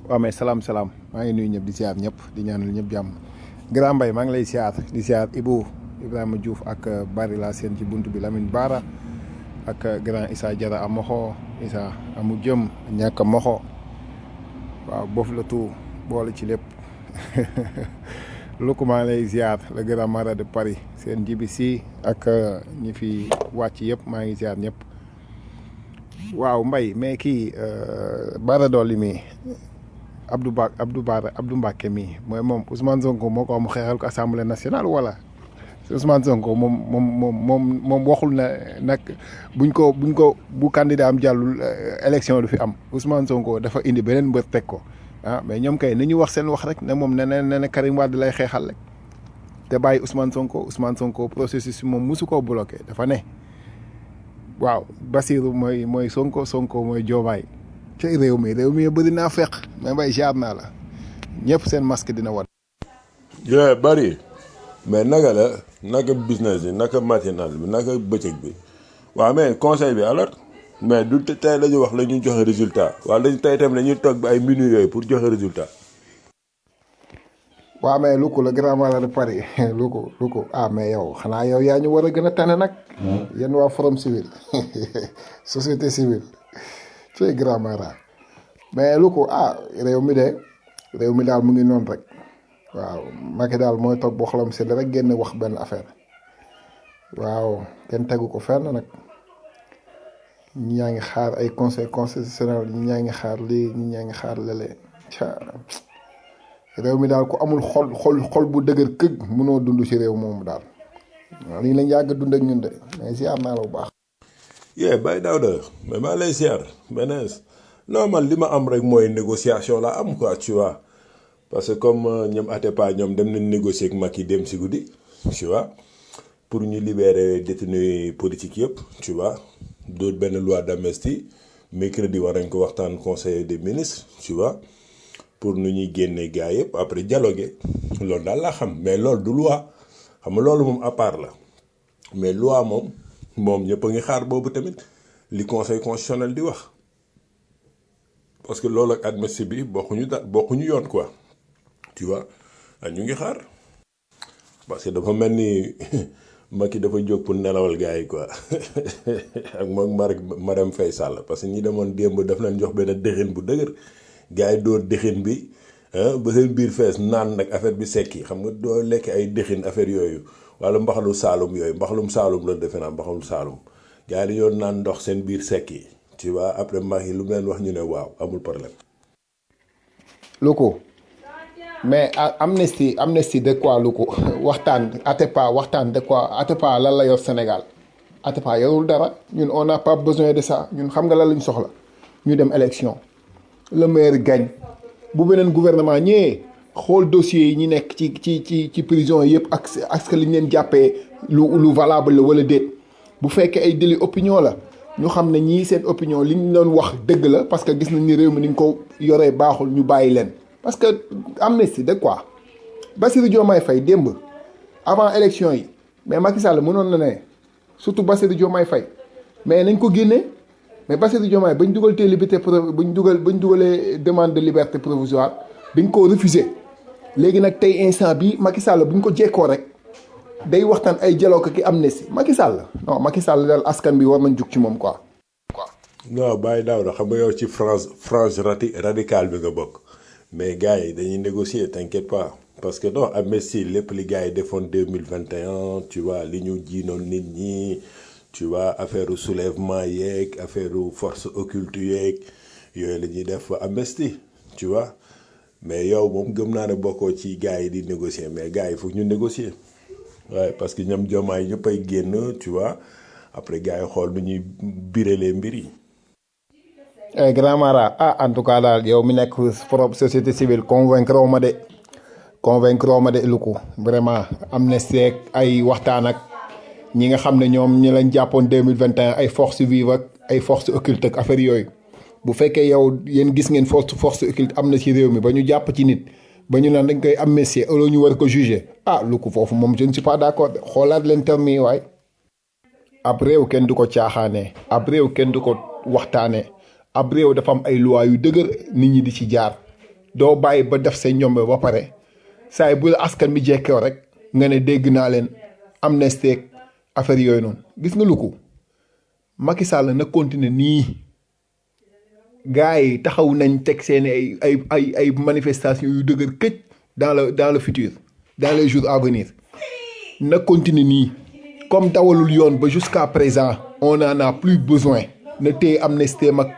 waaw mais salaam salaam maa ngi nuyu ñëpp di siyaar ñëpp di ñaanal ñëpp jàmm grand mbay maa ngi lay siyaar di siyaar Ibou Ibrahima Diouf ak Bari laa seen ci bunt bi Lamine Bara ak grand Issa Diarra a moxo Issa amu jëm ñàkk a moxo waaw boofu la tout boole ci lépp lukku maa ngi lay siyaar le grand mara de Paris seen jibi si ak ñi fi wàcc yëpp maa ngi siyaar ñëpp waaw mbay mais kii Bara Dolly mi Abdou Ba Abdou Bara Abdou Mbacke mii mooy moom Ousmane Sonko moo ko am xeexal ko assemblée nationale wala Ousmane Sonko moom moom moom moom moom waxul na nag buñ ko buñ ko bu candidat am jàllul élection du fi am Ousmane Sonko dafa indi beneen mbër teg ko ah mais ñoom kay ni ñu wax seen wax rek ne moom ne ne ne ne Karim Wade lay xeexal rek te bàyyi Ousmane Sonko Ousmane Sonko processus bi moom mosu koo bloqué dafa ne waaw Basirou mooy mooy Sonko Sonko mooy Diomaye ci réew mi réew mi bëri naa feq mais mbay jaar naa la ñëpp seen masque dina wat yooyu bari mais naka la naka business bi naka matinal bi naka bëccëg bi waaw mais conseil bi alors mais du tey la ñu wax la ñu joxe résultat waaw dañ tey tamit dañuy toog ba ay minutes yooyu pour joxe résultat waaw mais lu ko le grand malade de Paris lu ko lu ko ah mais yow xanaa yow yaa ñu war a gën a tane nag yéen waa forum civil société civile ci grand mara mais lu ko ah réew mi de réew mi daal mu ngi noonu rek waaw Macky daal mooy toog boo xolam sedd rek génn wax benn affaire waaw kenn tegu ko fenn nag ñi ñaa ngi xaar ay conseil constitutionnel ñi ñaa ngi xaar lii ñi ñaa ngi xaar lële réew mi daal ku amul xol xol xol bu dëgër këg mënoo dund ci réew moomu daal waaw lii lañ yàgg dund ak ñun de mais siyaar naa la bu baax. yee Baye Daouda mais maa lay siyaar benees non man li ma am rek mooy négociation la am quoi tu vois parce que comme ñoom Atepa ñoom dem nañ négocier ak Macky dem si guddi tu vois pour ñu libérer détenus politiques yëpp tu vois doot benn loi d'amnistie mercredi war nañ ko waxtaan conseil des ministres tu vois pour nu ñuy génne gars yëpp après dialoguer loolu daal laa xam mais loolu du loi xam nga loolu moom à part la mais loi moom moom ñëpp a ngi xaar boobu tamit li conseil constitutionnel di wax parce que loolu ak amnistie bi bokkuñu da bokkuñu yoon quoi tu vois ñu ngi xaar parce que dafa mel ni Macky dafa jóg pour nelawal gars yi quoi ak moom Marème Faye Sall parce que ñi demoon démb daf leen jox benn dëxin bu dëgër gars yi dóor dëxin bi ba seen biir fees naan nag affaire bi sekki xam nga doo lekk ay dëxin affaire yooyu wala mbaxalu saalum yooyu mbaxalum saalum la defe naa mbaxalum saalum gars yi dañoo naan ndox seen biir sekki tu vois après Macky lu mu leen wax ñu ne waaw amul problème. lu ko mais amnistie amnistie de quoi lu ko waxtaan Atepa waxtaan de quoi Atepa lan la yor Sénégal Atepa yorul dara ñun on n'a pas besoin de ça ñun xam nga lan lañ soxla ñu dem élection le maire gagne bu beneen gouvernement ñëwee xool dossiers yi ñu nekk ci ci ci ci prison yëpp ak ak li ñu leen jàppee lu lu valable la wala déet bu fekkee ay délit opinion la ñu xam ne ñii seen opinion li ñu doon wax dëgg la parce que gis nañ ni réew mi ni ñu ko yoree baaxul ñu bàyyi leen. parce que amnistie de quoi Bassirou Diomaye Faye démb avant élection yi mais Macky Sall mënoon na ne surtout Bassirou Diomaye Faye mais nañ ko génne mais Bassirou Diomaye bañ dugal tee liberté bañ dugal bañ dugalee demande de liberté provisoire dañ koo refusé léegi nag tey instant bi Macky Sall buñ ko jekkoo rek day waxtaan ay dialogue ki amnistie Macky Sall non Macky Sall daal askan bi war nañ jug ci moom quoi. non Baye Daouda xam nga yow ci France France radical bi nga bokk. mais gars yi dañuy négocier t'inquiète pas parce que non amnistie lépp li gars yi defoon deux mille vingt et un tu vois li ñu jiinoon nit ñi tu vois affaire soulèvement yeeg affaire force occulte yeeg yooyu la ñuy def amnistie tu vois mais yow moom gëm naa ne bokkoo ci gars yi di négocier mais gars yi foog ñu négocier waaye parce que ñoom jomaay ñëpp ay génn tu vois après gars yi xool nu ñuy birelee mbir yi. Eh, grand mara ah en tout cas daal yow mi nekk forom société civile convaincre ma de convaincre ma de lu ko vraiment amnistie ak ay waxtaan ak ñi nga xam ne ñoom ñi lañ jàppoon deux mille vingt et un ay forces vives ak ay forces occultes ak affaire yooyu bu fekkee yow yéen gis ngeen force force occulte am na ci réew mi ba ñu jàpp ci nit ba ñu naan dañ koy amnistier ëllëg ñu war ko juger ah lu ko foofu moom je ne suis pas d'accord xoolaat leen terme yi waay. ab réew kenn du ko caaxaanee ab réew kenn du ko waxtaanee ab réew dafa am ay loi yu dëgër nit ñi di ci jaar doo bàyyi ba def say ñombe ba pare saa yi bu la askan bi jekkoo rek nga ne dégg naa leen amnistie ak affaire yooyu noonu gis nga lu ko Macky Sall na continuer nii gars yi taxaw nañ teg seen ay ay ay ay manifestations yu dëgër këj dans le dans le futur dans les jours à venir na continuer nii comme dawalul yoon ba jusqu'à présent on en a plus besoin na téye amnistie mag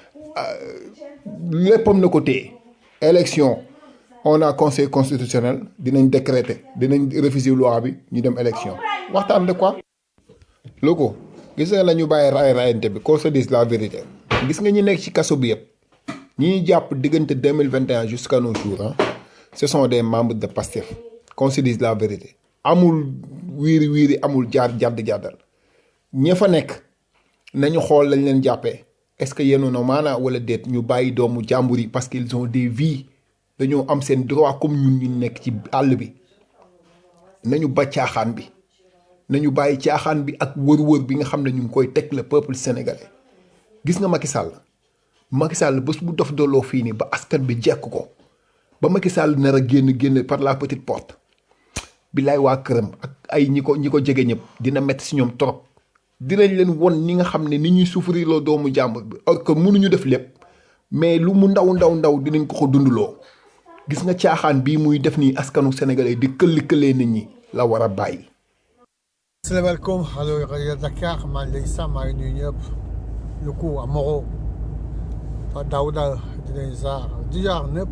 léppam na ko téye élection on a conseil constitutionnel dinañ décréter dinañ refuser loi bi ñu dem élection waxtaan de quoi loo ko gis nga la ñu bàyyi raay raayante bi qu'on se dise la vérité gis nga ñi nekk ci kaso bi yëpp ñi ñuy jàpp diggante deux mille vingt et un jusqu'à nos jours ah ce sont des membres de PASTEF qu'on se dise la vérité amul wiiri wiiri amul jaar jàdd jàddal ña fa nekk nañu xool lañ leen jàppee est-ce que yéen na maanaa wala déet ñu bàyyi doomu jàmbur yi parce qu'ils ont des vies dañoo am seen droit comme ñun ñu nekk ci àll bi nañu ba caaxaan bi nañu bàyyi caaxaan bi ak wër-wër bi nga xam ne ñu ngi koy teg le peuple sénégalais gis nga Macky Sall Macky Sall bés bu dof dooloo fii nii ba askan bi jekk ko ba Macky Sall nar a génn génn par la petite porte billaay waa këram ak ay ñi ko ñi ko jege ñëpp dina métti si ñoom trop dinañ leen won ni nga xam ne ni ñuy souffrir loo doomu jàmbur bi or que mënuñu def lépp mais lu mu ndaw ndaw ndaw dinañ ko ko dundloo gis nga caaxaan bii muy def nii askanu sénégalais di këlli këllee nit ñi la war a bàyyi. asalaamaaleykum allo rajo Dakar maa ngi lay sàmm maa ngi nuyu ñëpp lu ko Amoro fa Daouda di leen ziar di ziar ñëpp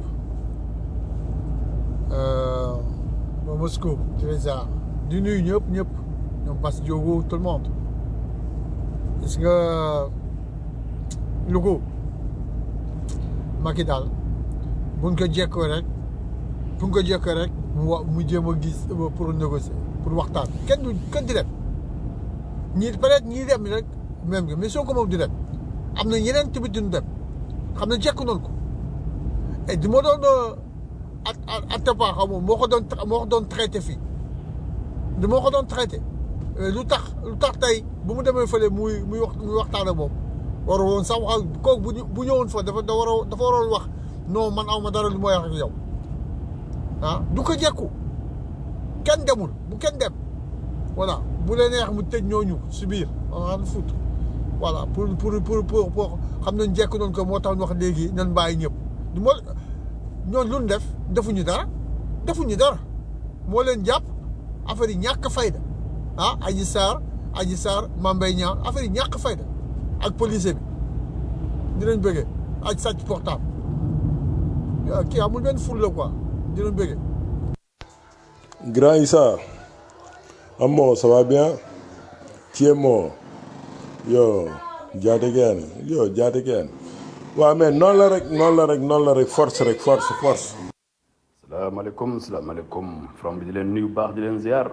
ba Moscou di leen ziar di nuyu ñëpp ñëpp ñoom Bass Diogo tout le monde gis nga lu ko Macky daal buñ ko jekkoo rek buñ ko jekkoo rek mu wa mu jéem a gis pour négocier pour waxtaan kenn du kenn di dem ñii peut-être ñii dem rek même mais soo ko moom di dem am na ñeneen tamit duñ dem xam ne jekk noonu ko et di ma doon at Atepa xaw ma moo ko doon moo ko doon traité fii di moo ko doon traité lu tax lu tax tey bu mu demee fële muy muy wax muy waxtaan ak moom war woon sax wax kooku bu bu ñëwoon fa dafa dafa war dafa waroon wax non man aw ma dara lu may wax ak yow ah du ko jekku kenn demul bu kenn dem voilà bu leen neex mu tëj ñooñu si biir on foot voilà pour pour pour pour pour xam nañ jekk noonu ko moo tax ñu wax léegi nan bàyyi ñëpp du moo ñooñu lu ñu def defuñu dara defuñu dara moo leen jàpp affaire yi ñàkk fayda ah Adji Sarr Adji Sarr Mame Mbaye Niang affaire yi ñàkk fayda ak policier bi dinañ bëggee ak sàcc portable kii amul benn ful la quoi dinañ bëggee. Grand Issa Amo ça va bien Thiemo yo jaate geen yo jaate geen waaw mais noonu la rek noonu la rek noonu la rek force rek force force salaamaaleykum salaamaaleykum from bi di leen nuyu baax di leen ziar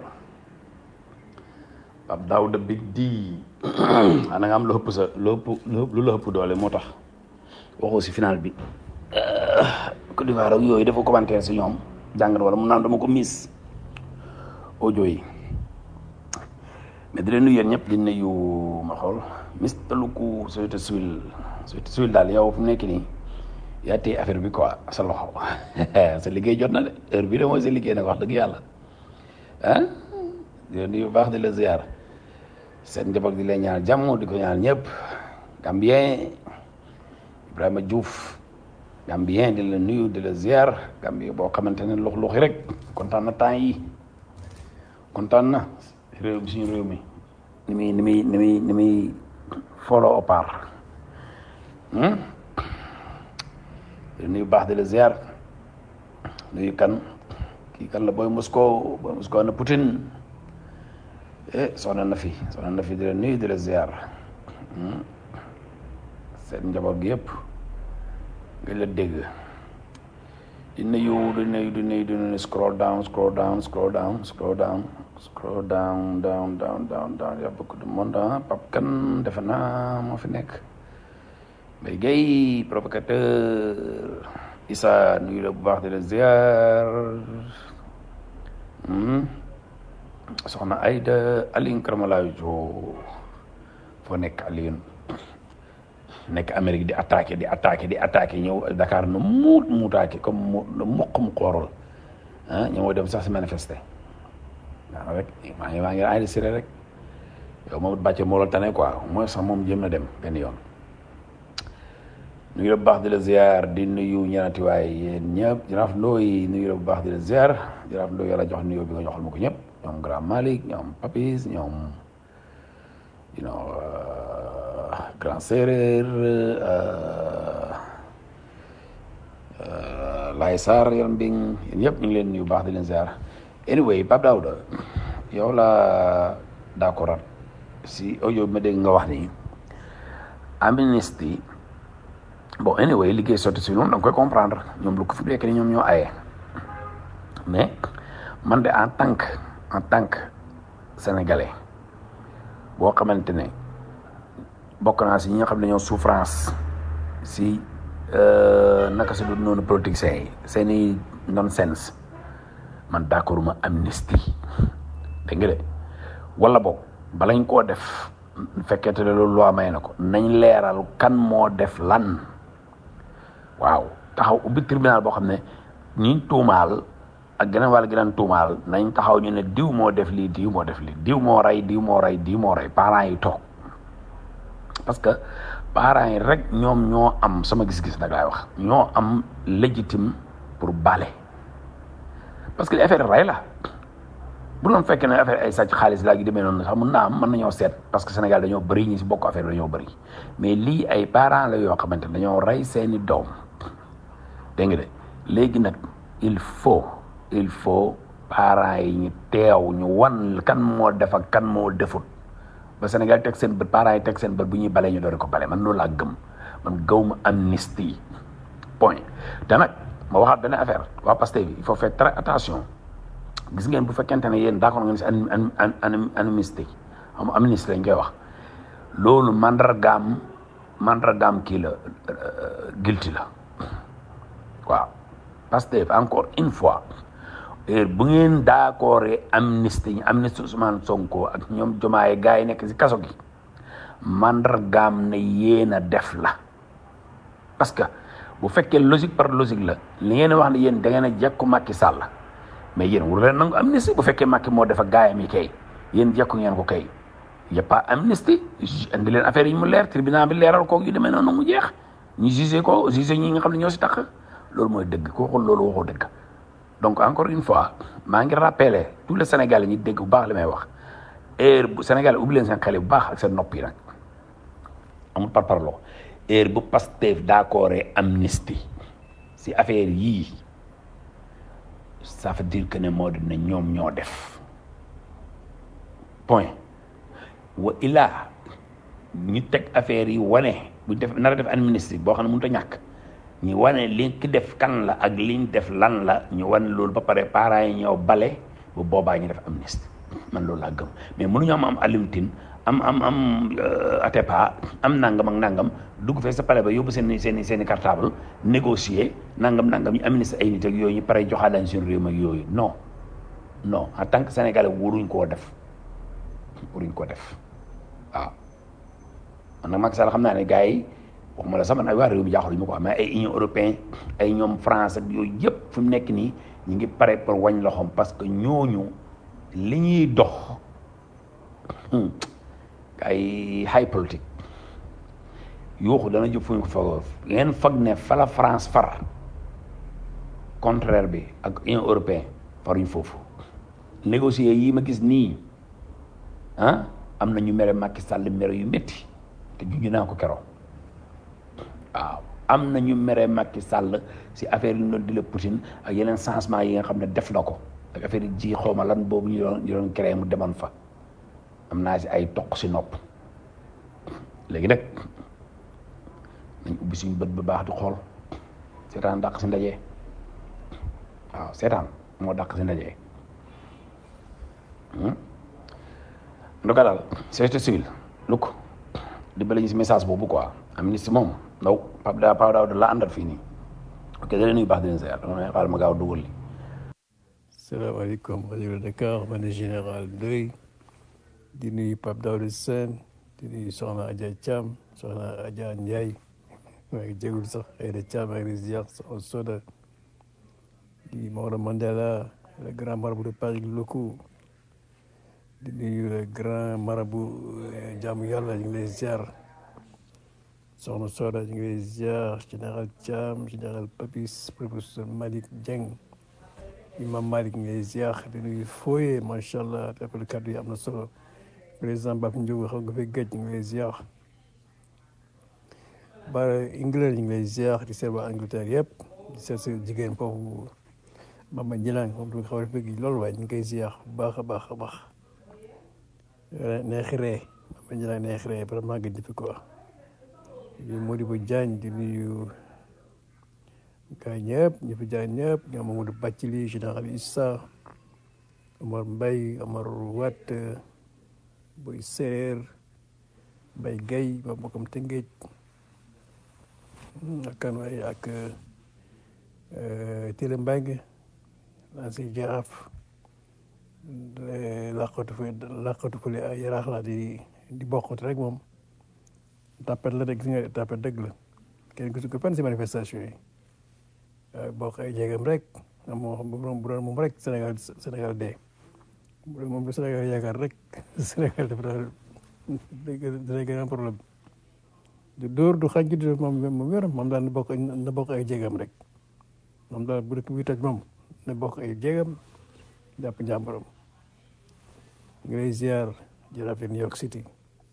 Pape Daouda Big D ana nga am lu ëpp sa lu ëpp lu la ëpp doole moo tax waxoo si final bi Côte d'Ivoire ak yooyu dafa commentaire si ñoom jàngat wala mu naan dama ko miis audio yi mais di leen nuyu yéen ñëpp di nuyu ma xool Mister Luku société civile société civile daal yow fu mu nekk nii yaa téye affaire bi quoi sa loxo sa liggéey jot na de heure bii de mooy sa liggéey nag wax dëgg yàlla ah di leen nuyu baax di la ziar seen njaboot di leen ñaan jàmm di ko ñaan ñëpp Gambien Ibrahima Diouf Gambien di la nuyu di la ziar Gambien boo xamante ne lux luxi rek kontaan na temps yi kontaan na réew mi suñu réew mi ni muy ni muy ni muy ni muy follow apart di nuyu baax di la ziar nuyu kan kii kan la booy Moscow booy Moscow na Poutine eh soxna na fi soxna na fi di la nuyu di la ziar seen njaboot gi yëpp nga la dégg di nuyu di nuyu di nuyu di nuyu scroll down scroll down scroll down scroll down scroll down down down down down y a beaucoup de monde ah Pape Kane defe naa moo fi nekk Mbaye Guèye provocateur Issa nuyu la bu baax di la ziar soxna Aïda Aline Karmala Jo foo nekk Aline nekk Amérique di attaqué di attaqué di attaqué ñëw Dakar na muut muutaake comme mu mokk mu xoorol ah ñoo dem sax si manifester waaw rek maa ngi maa ngi enregistré rek yow moom bàcce moo la tane quoi mooy sax moom jëm na dem benn yoon nuyu la bu baax di la ziar di nuyu ñaanati waay yéen ñëpp jaraaf ndooy nuyu la bu baax di la ziar jaraaf ndooy yàlla jox nuyoo bi nga joxal ma ko ñëpp ñoom grand Malick ñoom Papis ñoom you know grand séeréer Laye Sarr yoon mbing yéen ñëpp ñu ngi leen nuyu baax di leen ziar anyway Pape Daouda yow la d'accord si audio bi ma dégg nga wax ni amnistie bon anyway liggéey sotti si ñoom da nga koy comprendre ñoom lu ko fi nekk ni ñoom ñoo aye mais man de en tant que en tant que sénégalais boo xamante ne bokk naa si ñi nga xam ne ñoo souffrance si naka si du noonu politiciens yi seen i nonsense man d'accord ma amnistie dégg nga de wala boog balañ koo def fekkente ne loolu loi may na ko nañ leeral kan moo def lan waaw taxaw ubbi tribunal boo xam ne ñi tuumaal ak geneen wàll geneen tuumaal nañ taxaw ñu ne diw moo def lii diw moo def lii diw moo rey diw moo rey diw moo rey parents yi toog parce que parents yi rek ñoom ñoo am sama gis-gis nag laay wax ñoo am légitime pour bale parce que affaire rey la bu doon fekkee ne affaire ay sàcc xaalis laa gi demee noonu sax mun naa am mën nañoo seet parce que Sénégal dañoo bëri ñi si bokk affaire dañoo bëri mais lii ay parents la yoo xamante ne dañoo rey seeni doom dégg nga de léegi nag il faut il faut parents yi ñu teew ñu wan kan moo def ak kan moo defut ba Sénégal teg seen bët parents yi teg seen bët bu ñuy balee ñu doon ko bale man loolu laa gëm man gaw ma amnistie point te nag ma waxaat benn affaire waa Pastef bi il faut faire très attention gis ngeen bu fekkente ne yéen d'accord ngeen si an an amnistie am amnistie lañ koy wax loolu mandargaam mandargaam kii la guilty la waaw Pastef encore une fois bu ngeen d'accord amnistie amnistie Ousmane Sonko ak ñoom Diomaye gars yi nekk si kaso gi mandargaam ne yéen a def la parce que bu fekkee logique par logique la li ngeen wax ne yéen da ngeen a jekku Macky Sall mais yéen wur leen nangu amnistie bu fekkee Macky moo def ak gaayam yi kay yéen jekku ngeen ko kay y a pas amnistie indi leen affaire yi mu leer tribunal bi leeral koog yu demee noonu mu jeex ñu jugé ko jugé ñi nga xam ne ñoo si tax loolu mooy dëgg ko waxul loolu waxoo dëgg donc encore une fois maa ngi rappelé tous les Sénégalais ñi dégg bu baax li may wax heure bu Sénégalais ubbi leen seen xel bu baax ak seen nopp yi nag amul par parloo heure bu Pastef d'accord amnistie si affaire yii ça veut dire que ne moo di ne ñoom ñoo def point wa ilaa ñu teg affaire yi wane bu def nar a def amnistie boo xam ne mënut a ñàkk ñu wane li ki def kan la ak liñ def lan la ñu wane loolu ba pare parents yi ñëw bale bu boobaa ñu def amnistie man loolu laa gëm mais mënuñu am am alimtin am am am Atepa am nangam ak nangam dugg fee sa pale ba yóbbu seen seen seen i cartable négocier nangam nangam ñu amnistie ay nit ak yooyu ñu pare joxaat leen seen réew ak yooyu non non en tant que sénégalais waruñ koo def waruñ koo def waaw man nag Macky Sall xam naa ne gars yi waxuma la sax man ay waa réew mi jaaxul ñu ko mais ay union européen ay ñoom France ak yooyu yëpp fi mu nekk nii ñu ngi pare pour wañ loxoom parce que ñooñu li ñuy dox ay high politique yuuxu dana jëf fu ñu ko foogoo ngeen foog ne fa la France far contraire bi ak union européen faruñ foofu négocier yi ma gis nii ah am na ñu mere Macky Sall mere yu métti te juñu naa ko keroog waaw am na ñu mere Macky Sall si affaire yi ñu doon di la Poutine ak yeneen changement yi nga xam ne def na ko ak affaire yi ji xawma lan boobu ñu doon ñu doon créé mu demoon fa am naa si ay toq si nopp léegi nag nañ ubbi suñu bët bu baax di xool seetaan dàq si ndaje waaw seetaan moo dàq si ndaje en tout cas daal société civile lu ko dimbale ñu si message boobu quoi amnistie moom ndaw Pape daa Pape Daouda la àndal fii nii ok da leen nuyu baax di leen seet dama ne xaaral ma gaaw dugal li salaamaaleykum rajo Dakar man général Ndoye di nuyu Pape Daouda Sène di nuyu soxna Adja Thiam soxna Adja Ndiaye maa ngi jégul sax Aïda Thiam maa ngi ziar soxna Soda di Maodo Mandela le grand marabout de Paris locaux di nuyu le grand marabout jaamu yàlla ñu ngi lay ziar soxna Soda ñu ngi lay ziar général Thiam général Papis professeur Malick Dieng imam Malick ñu ngi lay ziar di nuyu Foye macha allah rafetlu kàddu yi am na solo président Baf Ndiogu xam nga fi géej ñu ngi lay ziar ba England ñu ngi lay ziar di seet waa Angleterre yëpp di seet sa jigéen foofu Mama Njilaan moom du xaw a fekk loolu waaye ñu ngi koy ziar bu baax a baax a baax neexi ree Mama Njilaan neexi ree vraiment gëj fi quoi di Modibo Diagne di nuyu gaa ñëpp ñu fi jaay ñëpp ñoom Mamadou Bathily général Issa Omar Mbaye Omar Watt Boy Séeréer Mbaye Guèye ba bokkam Tëngéej ak kan waay ak Télé Mbengue l'ancien jaraaf laqatu fa laqatu fële ay yaraax la di di bokkut rek moom tapet la rek gis nga tapet dëgg la kenn gisu ko fenn si manifestation yi bokk ay jéegam rek moo xam bu doon moom rek Sénégal Sénégal dee bu doon moom lu Sénégal yaakaar rek Sénégal dafa daal dina gën a problème du dóor du xaj du moom moom yor moom daal na bokk na bokk ay jéegam rek moom daal bu dëkk bi toj moom na bokk ay jéegam jàpp njàmbaram ngi lay ziar jaraaf New York City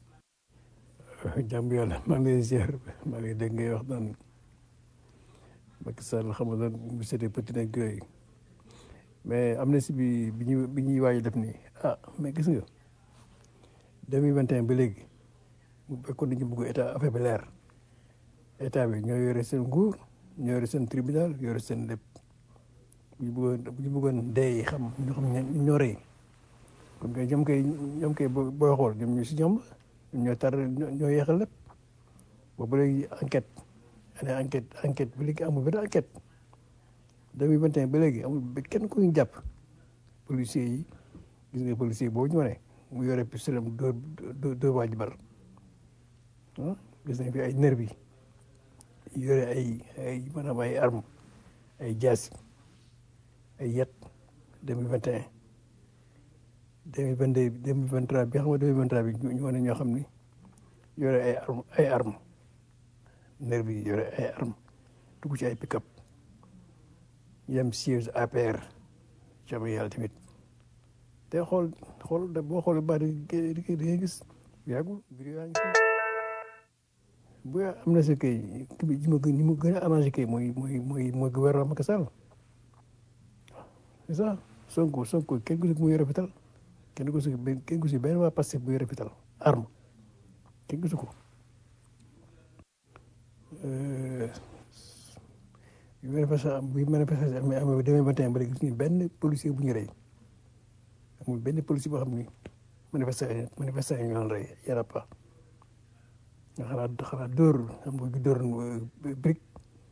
jàmb yàlla maa ngi lay ziar maa ngi dégg ngay wax naan Macky Sall xam nga bu seetee petit nag yooyu mais am na si bi bi ñuy bi ñuy waaj def nii ah mais gis nga deux mille vingt et un ba léegi bu fekkoon dañu bëgg état affaire bi leer état bi ñoo yore seen nguur ñoo yore seen tribunal yore seen lépp bu ñu bëggoon bu ñu bëggoon dee xam ñu xam ñoo rey kon kay ñoom kay ñoom kay booy xool ñoom ñu si ñoom ñoo tar ñoo yeexal lépp boobu léegi enquête année enquête enquête ba léegi amul benn enquête deux mille vingt et un ba léegi amul ba kenn ku ñu jàpp policiers yi gis nga policier boobu ñu wane mu yore pistolet mu dóor dóor waa ji bar ah gis nañ fi ay nervi yi yore ay ay maanaam ay arme ay jaasi ay yet deux mille vingt et un deux mille vingt deux deux mille vingt trois bi xam nga deux mille vingt trois bi ñu wane ñoo xam ni yore ay arme ay arme nervi yi yore ay arme dugg ci ay pick-up yem siège APR jàmm yàlla tamit te xool xool boo xoolee baax di di nga gis yàggul vidéo yaa ngi fi bu am na si kay ki bi ma gën ñi ma gën a arrangé kay mooy mooy mooy mooy gouvernement Macky Sall c'est ça Sonko Sonko kenn gisu ko muy yore fital kenn gisu ko kenn gisu benn waa Pastef bu yore fital arme kenn gisu ko bi manifestation bi manifestation amee amee demee ba tey ba léegi gis ñu benn policier bu ñu rey amul benn policier boo xam ni manifestation manifestation ñu doon rey yàlla pas nga xalaat xalaat dóor am nga dóor brique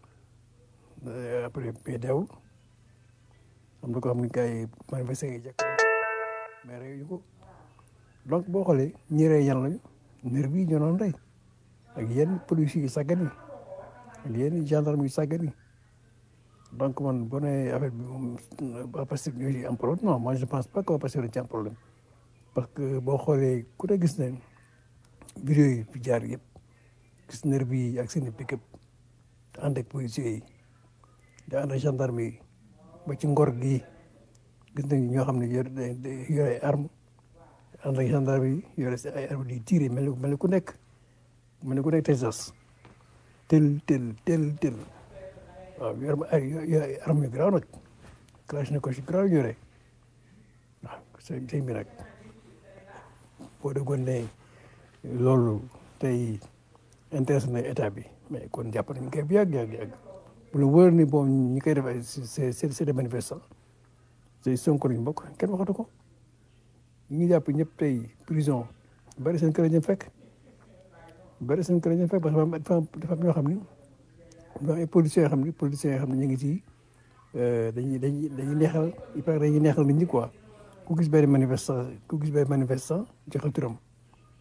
après mais deewul am na ko xam ni gars yi manifestation yi jàkk mais rey yu ko donc boo xoolee ñi rey yan lañu nervi yi ñoo doon rey ak yenn policiers yi sàggan yi ak yenn gendarme yi sàggan yi donc man boo nee affaire bi moom waa Pastef ñoo ci am problème non moi je pense pas que waa Pastef dañ ci am problème parce que boo xoolee ku ne gis ne vidéo yi fi jaar yëpp gis nervi yi ak seen i pick-up ànd ak policiers yi di ànd ak gendarme yi ba ci ngor gi gis nañu ñoo xam ne yore yore ay arme ànd ak gendarme yi yore si ay arme di tiré mel ni mel ni ku nekk mel ni ku nekk Texas tel tel tel tel waaw yor ay ay arme yu garaaw nag clash na ko si garaaw yore waaw sëñ sëñ bi nag boo déggoon ne loolu tey intéressé na état bi mais kon jàpp nañu koy bu yàgg yàgg yàgg bu la wóor ni bon ñi koy def ay c'est c'est des manifestants c'est Sonko lañu bokk kenn waxatu ko ñi ngi jàpp ñëpp tey prison bari seen kër lañu fekk bari seen kër lañu fekk parce que dafa am dafa am ñoo xam ni dafa am ay policiers yoo xam ni policiers yoo xam ne ñu ngi ci dañuy dañuy dañuy neexal il paraît dañuy neexal nit ñi quoi ku gis benn manifestant ku gis benn manifestant joxe turam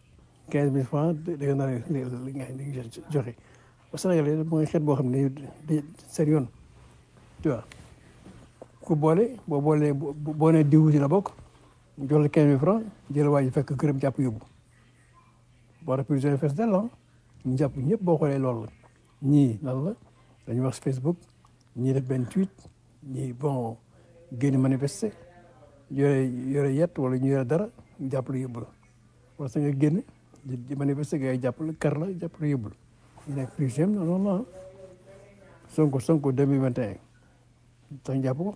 quinze mille francs da nga naan li nga li nga joxe ba Sénégal mooy xeet boo xam ne day seen yoon tu vois ku boole boo boolee boo nee diw ci la bokk mu jox la quinze mille francs jël waa ji fekk këram jàpp yóbbu boo rek prison fees del la ñu jàpp ñëpp boo xoolee loolu la ñii lan la dañuy wax Facebook ñii def benn tweet ñii bon génn manifester yore yore yet wala ñu yore dara ñu jàpp la yóbbu la wala sa nga génn di manifester gars yi jàpp la kar la jàpp la yóbbu la ñu nekk prison non non non Sonko Sonko 2021 tax ñu jàpp ko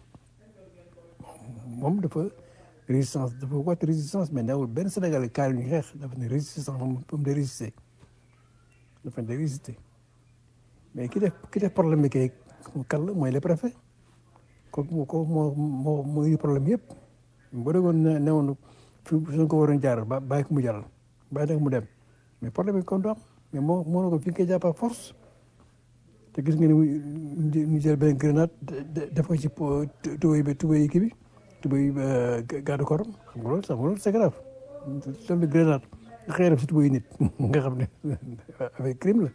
moom dafa résistance dafa woote résistance mais newul benn Sénégalais kaay ñu xeex dafa ne résistance moom moom day résister dafa ne day résister mais ki def ki def problème bi kay kan la mooy le préfet kooku moo ko moo moo moo indi problème yëpp boo déggoon ne ne woon fi suñ ko waroon jaaral ba bàyyi ko mu jaral bàyyi nag mu dem mais problème bi kon du am mais moo moo na ko fi nga koy jàpp ak force te gis nga ni ñu jël benn grenade def ko ci tubéy bi tubéy kii bi tubéy garde corps xam nga loolu sax loolu c'est grave loolu grenade nga xëy def si tubéy nit nga xam ne avec crime la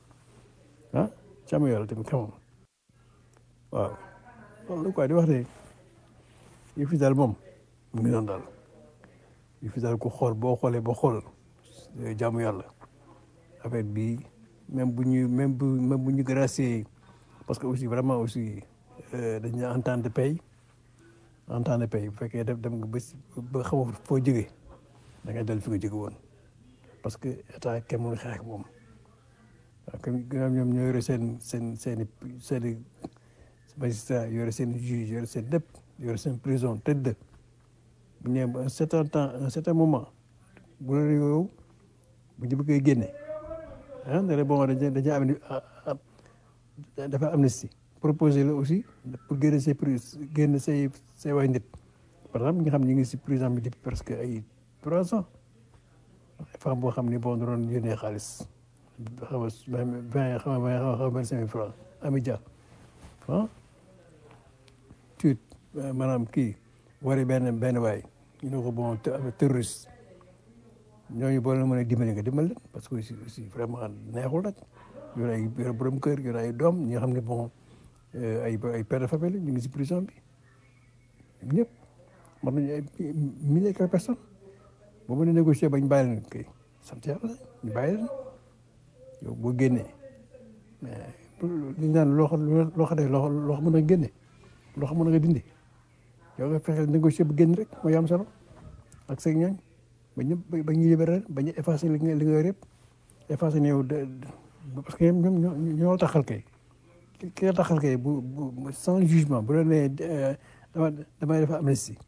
ah càmm yàlla tamit xamam waaw loolu quoi di wax ne yu fi daal moom mu ngi doon daal yu fi daal ku xool boo xoolee boo xool jaamu yàlla affaire bi même bu ñu même bu même bu ñu gracier parce que aussi vraiment aussi dañu entente de paye entente de paye bu fekkee def dem nga ba ba xamoo foo jógee da ngay dellu fi nga jóge woon parce que état kenn mënu xeex ak moom waaw comme ñoom ñoo yore seen seen seen i seen i magistrat yore seen juge yore seen lépp yore seen prison tëdd bu ñëwee ba un certain temps un certain moment bu la yow bu ñu bëggee génne ah ne la bon dañuy dañuy am dafa amnistie proposé la aussi pour génne say prise génne say say way nit par exemple ñi nga xam ne ñu ngi si prison bi depuis presque ay trois ans femme boo xam ne boo doon yónnee xaalis xaw ma vingt xaw ma xaw ma vingt cinq mille francs ami dia ah tuut maanaam kii wari benn benn waay ñu ne ko bon terroriste ñooñu boo leen mën a dimbali nga dimbali leen parce que aussi aussi vraiment neexul nag yor ay yor borom kër yor ay doom ñi nga xam ne bon ay ay père de famille ñu ngi si prison bi ñëpp mën nañu ay mille et quelques personnes boo mën a négocier bañ bàyyi leen kay sant yàlla ñu bàyyi leen yow boo génnee mais li ñu naan loo xam loo xam ne loo loo xam mën a génne loo xam mën a dindi yow nga fexe négocier bu génn rek mooy am solo ak seen ñooñ ba ñëpp ba ñu libéré ba ñu effacé li nga li nga yor yëpp effacé ne yow parce que ñoom ñoo ñoo taxal kay ki nga taxal kay bu bu sans jugement bu la nee dama damay def amnistie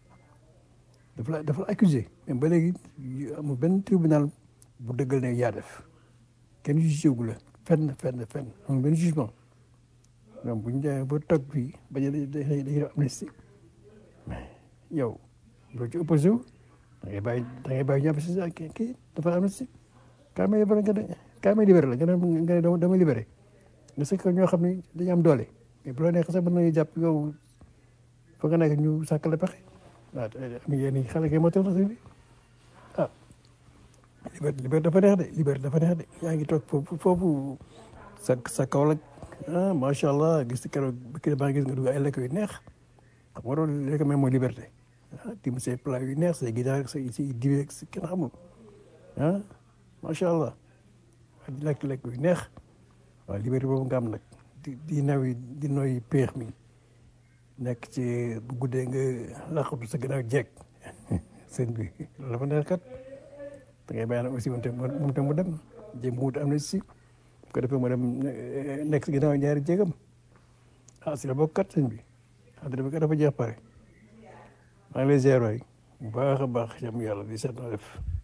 dafa la dafa la accusé mais ba léegi amul benn tribunal bu dëggal ne yaa def kenn jugé wu la fenn fenn fenn amul benn jugement donc bu ñu demee ba toog fii ba ñu dañuy def amnistie mais yow loo ci opposé wu da ngay bàyyi da ngay bàyyi ñàpp si sa kii kii dafa amnistie kaa may libéré nga ne kaa may libéré la nga ne nga ne dama libéré nga sëkk ñoo xam ne dañu am doole mais bu la neexee sax mën nañu jàpp yow fa nga nekk ñu sàkkale pexe waaw am yéen xale kay motal na bi ah liberté liberté dafa neex de liberté dafa neex de yaa ngi toog foofu foofu sa sa kaw la ah macha allah gis keroog bi maa gis nga dugg ay lekk yu neex xam nga loolu lekk même mooy liberté ah tim say plat yu neex say ginaar say say diwe si kenn xamul ah macha allah di lekk lekk yu neex waaw liberté boobu nga am nag di di nawi di noy peex mi nekk ci bu guddee nga laqatu sa gannaaw jeeg sëñ bi loolu dafa neex kat da ngay bàyyi nag aussi moom tam moom tam mu dem jéem mu wut am na si bu ko defee mu dem nekk si gannaaw ñaari jéegam ah si la bokk kat sëñ bi àddina bi kat dafa jeex pare maa ngi lay ziar waay bu baax a baax jàmm yàlla di seet noo def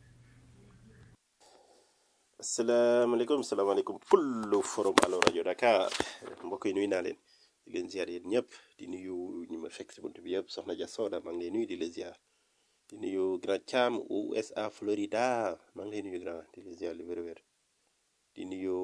asalaamaaleykum salaamaaleykum kullu forum Allo rajo Dakar mbokk yi nuyu naa leen di leen ziar yéen ñëpp di nuyu ñu ma fekk si bunt bi yëpp soxna Dia Soda maa ngi lay nuyu di la ziar di nuyu grand Thiam USA Florida maa ngi lay nuyu grand di la ziar lu wér-wér di nuyu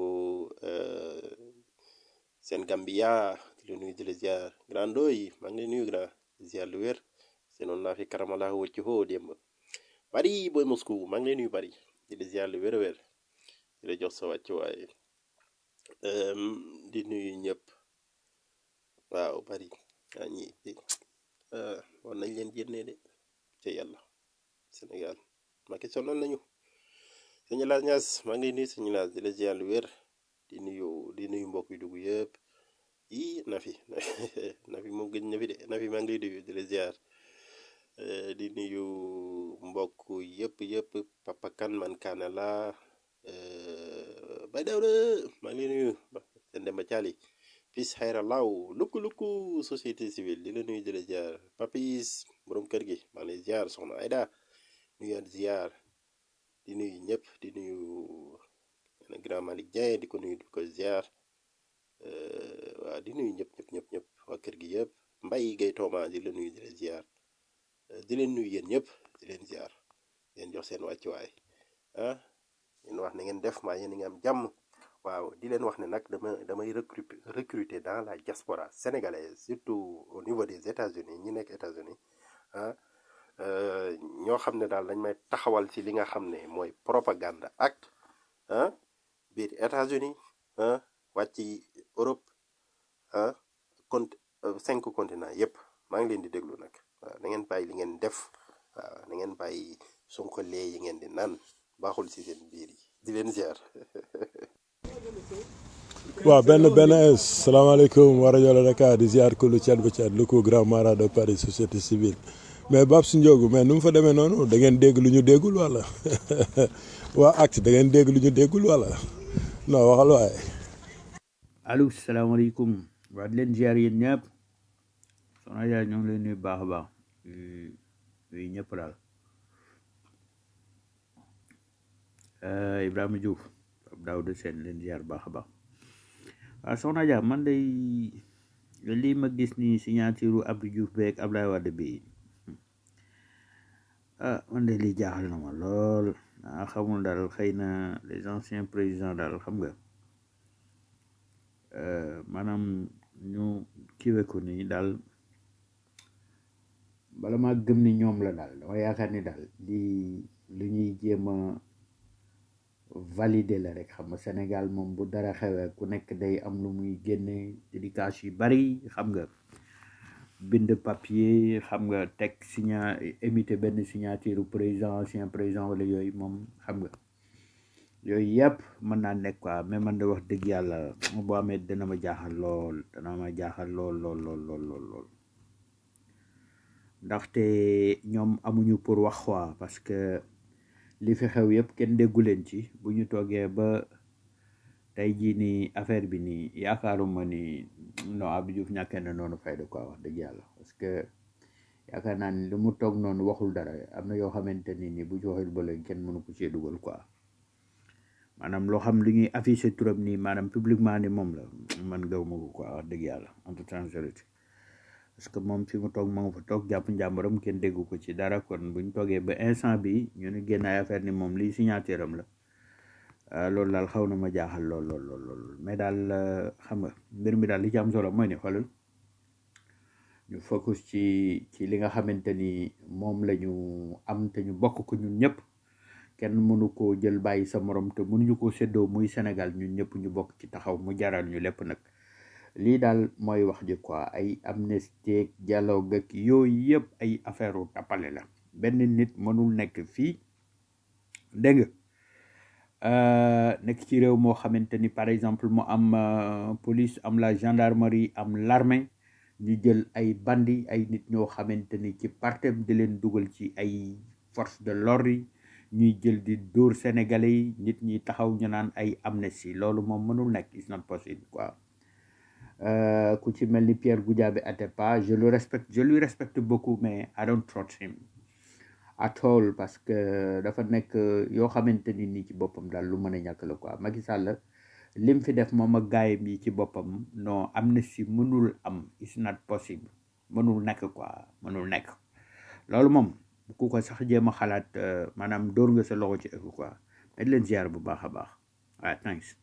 seen Gambia di la nuyu di la ziar grand Ndoy maa ngi lay nuyu grand di ziar lu wér seenoon naa fi karamalaa wëcc hoo démb bari booy Moscou maa ngi lay nuyu bari di la ziar lu wér a wér di la jox sa wàccuwaay Em, di nuyu ñëpp waaw bari waa ñi di ah, war nañ leen génnee de te yàlla Sénégal Macky sonal nañu sëñ Laas Ñaas maa ngi lay nuyu sëñ Laas di la ziar lu wér di nuyu di nuyu mbokk yu dugg yëpp yii Nafi Nafi moom gëj na fi de Nafi maa ngi lay nuyu di la ziar Eh, di nuyu mbokk yëpp yëpp Papa Kan man Kaana la Bay Dawda maa ngi lay nuyu seen Demba Caali fils xayra law lukku lukku société civile di la nuyu di la ziar papis borom kër gi maa ngi lay ziar soxna Ayda nuyaat ziar di nuyu ñëpp di nuyu na grand Malick Dieng di ko nuyu di ko ziar eh, waaw di nuyu ñëpp ñëpp ñëpp ñëpp waa kër gi yëpp Mbay Gay Tooma di la nuyu di la ziar Eh, di leen nuyu yéen ñëpp di leen ziar di leen jox seen wàccuwaay ah leen wax na ngeen def maa yéen a ngi am jàmm waaw di leen wax ne nag dama damay recruter recruter dans la diaspora sénégalaise surtout au niveau des États-Unis ñi nekk États-Unis ah euh, ñoo xam ne daal dañ may taxawal ci li nga xam ne mooy propagande ak ah biir États-Unis ah wàcc Europe ah cont euh, cinq continents yépp maa ngi leen di déglu nag waaw na ngeen bàyyi li ngeen def waaw na ngeen bàyyi sonkolee yi ngeen di naan baaxul ci seen biir yi di leen ziar waaw benn benn salaamaaleykum wa rajo la Dakar di ziar kullu Thiat ba Thiat lu ko grand mara de Paris société civile mais Babs Ndiogu mais nu mu fa demee noonu da ngeen dégg lu ñu déggul wala waa acte da ngeen dégg lu ñu déggul wala non waxal waaye. allo salaamaaleykum waa di leen ziar yéen ñëpp soxna Dia ñoo ngi leen nuyu baax a baax nuyu ñëpp daal Eh, Ibrahima Diouf Pape Daouda Sène leen ziar baax a baax waaw soxna Dia man day lii ma gis ni signature Abdou Diouf beeg Abdoulaye Wade bi ah man de lii jaaxal na ma lool ah xamul daal xëy na les anciens présidents daal xam nga eh, maanaam ñu kiwe ko nii daal bala maa gëm ni ñoom la daal dama yaakaar ni daal lii lu ñuy jéem a valider la rek xam nga Sénégal moom bu dara xewee ku nekk day am lu muy génne dédicace yu bari xam nga bind papier xam nga teg signa émité benn signature président ancien président wala yooyu moom xam nga yooyu yëpp mën naa nekk quoi mais man de wax dëgg yàlla boo amee dana ma jaaxal lool dana ma jaaxal lool lool lool lool lool lool ndaxte ñoom amuñu pour wax quoi parce que li fi xew yëpp kenn déggu leen ci bu ñu toogee ba tey jii nii affaire bi nii yaakaaruma ni non Abdou Diouf ñàkkee na noonu fayda quoi wax dëgg yàlla parce que yaakaar naa ni lu mu toog noonu waxul dara am na yoo xamante ni ni bu ci waxul ba léegi kenn mënu ko cee dugal quoi maanaam loo xam li ñuy affiché turam nii maanaam publiquement ni moom la man gaw ma ko quoi wax dëgg yàlla en toute sincérité parce que moom fi mu toog ma nga fa toog jàpp njàmbaram kenn déggu ko ci dara kon buñ toogee ba instant bi ñu ni génn ay affaire ni moom lii signature am la ah, loolu daal xaw na ma jaaxal lool lool lool lool mais daal euh, xam nga mbir mi daal li ci am solo mooy ni xoolal ñu focus ci ci li nga xamante ni moom la ñu am te ñu bokk ko ñun ñëpp kenn mënu koo jël bàyyi sa morom te mënuñu koo séddoo muy Sénégal ñun ñëpp ñu bokk ci taxaw mu jaral ñu lépp nag lii daal mooy wax ji quoi ay amnistie dialogue ak yooyu yëpp ay affaire u tappale la benn nit mënul nekk fii dégg nga euh, nekk ci réew moo xamante ni par exemple mu am euh, police am la gendarmerie am l'armée ñu jël ay bandi ay nit ñoo xamante ni ci partem di leen dugal ci ay force de l'ordre yi ñuy jël di dóor sénégalais yi nit ñi taxaw ñu naan ay amnistie loolu moom mënul nekk it's not possible quoi Euh, ku ci mel ni Pierre Goudiaby Atepa je le respecte je lui respecte beaucoup mais I don't trust him at all parce que dafa nekk yoo xamante ni nii ci boppam daal lu mën a ñàkk la quoi Macky Sall lim fi def moom ak gaayam yi ci boppam non amnistie mënul am it's not possible mënul nekk quoi mënul nekk loolu moom ku ko sax jéem a xalaat euh, maanaam dóor nga sa loxo ci ëpp quoi mais di leen ziar bu baax a baax waaw thanks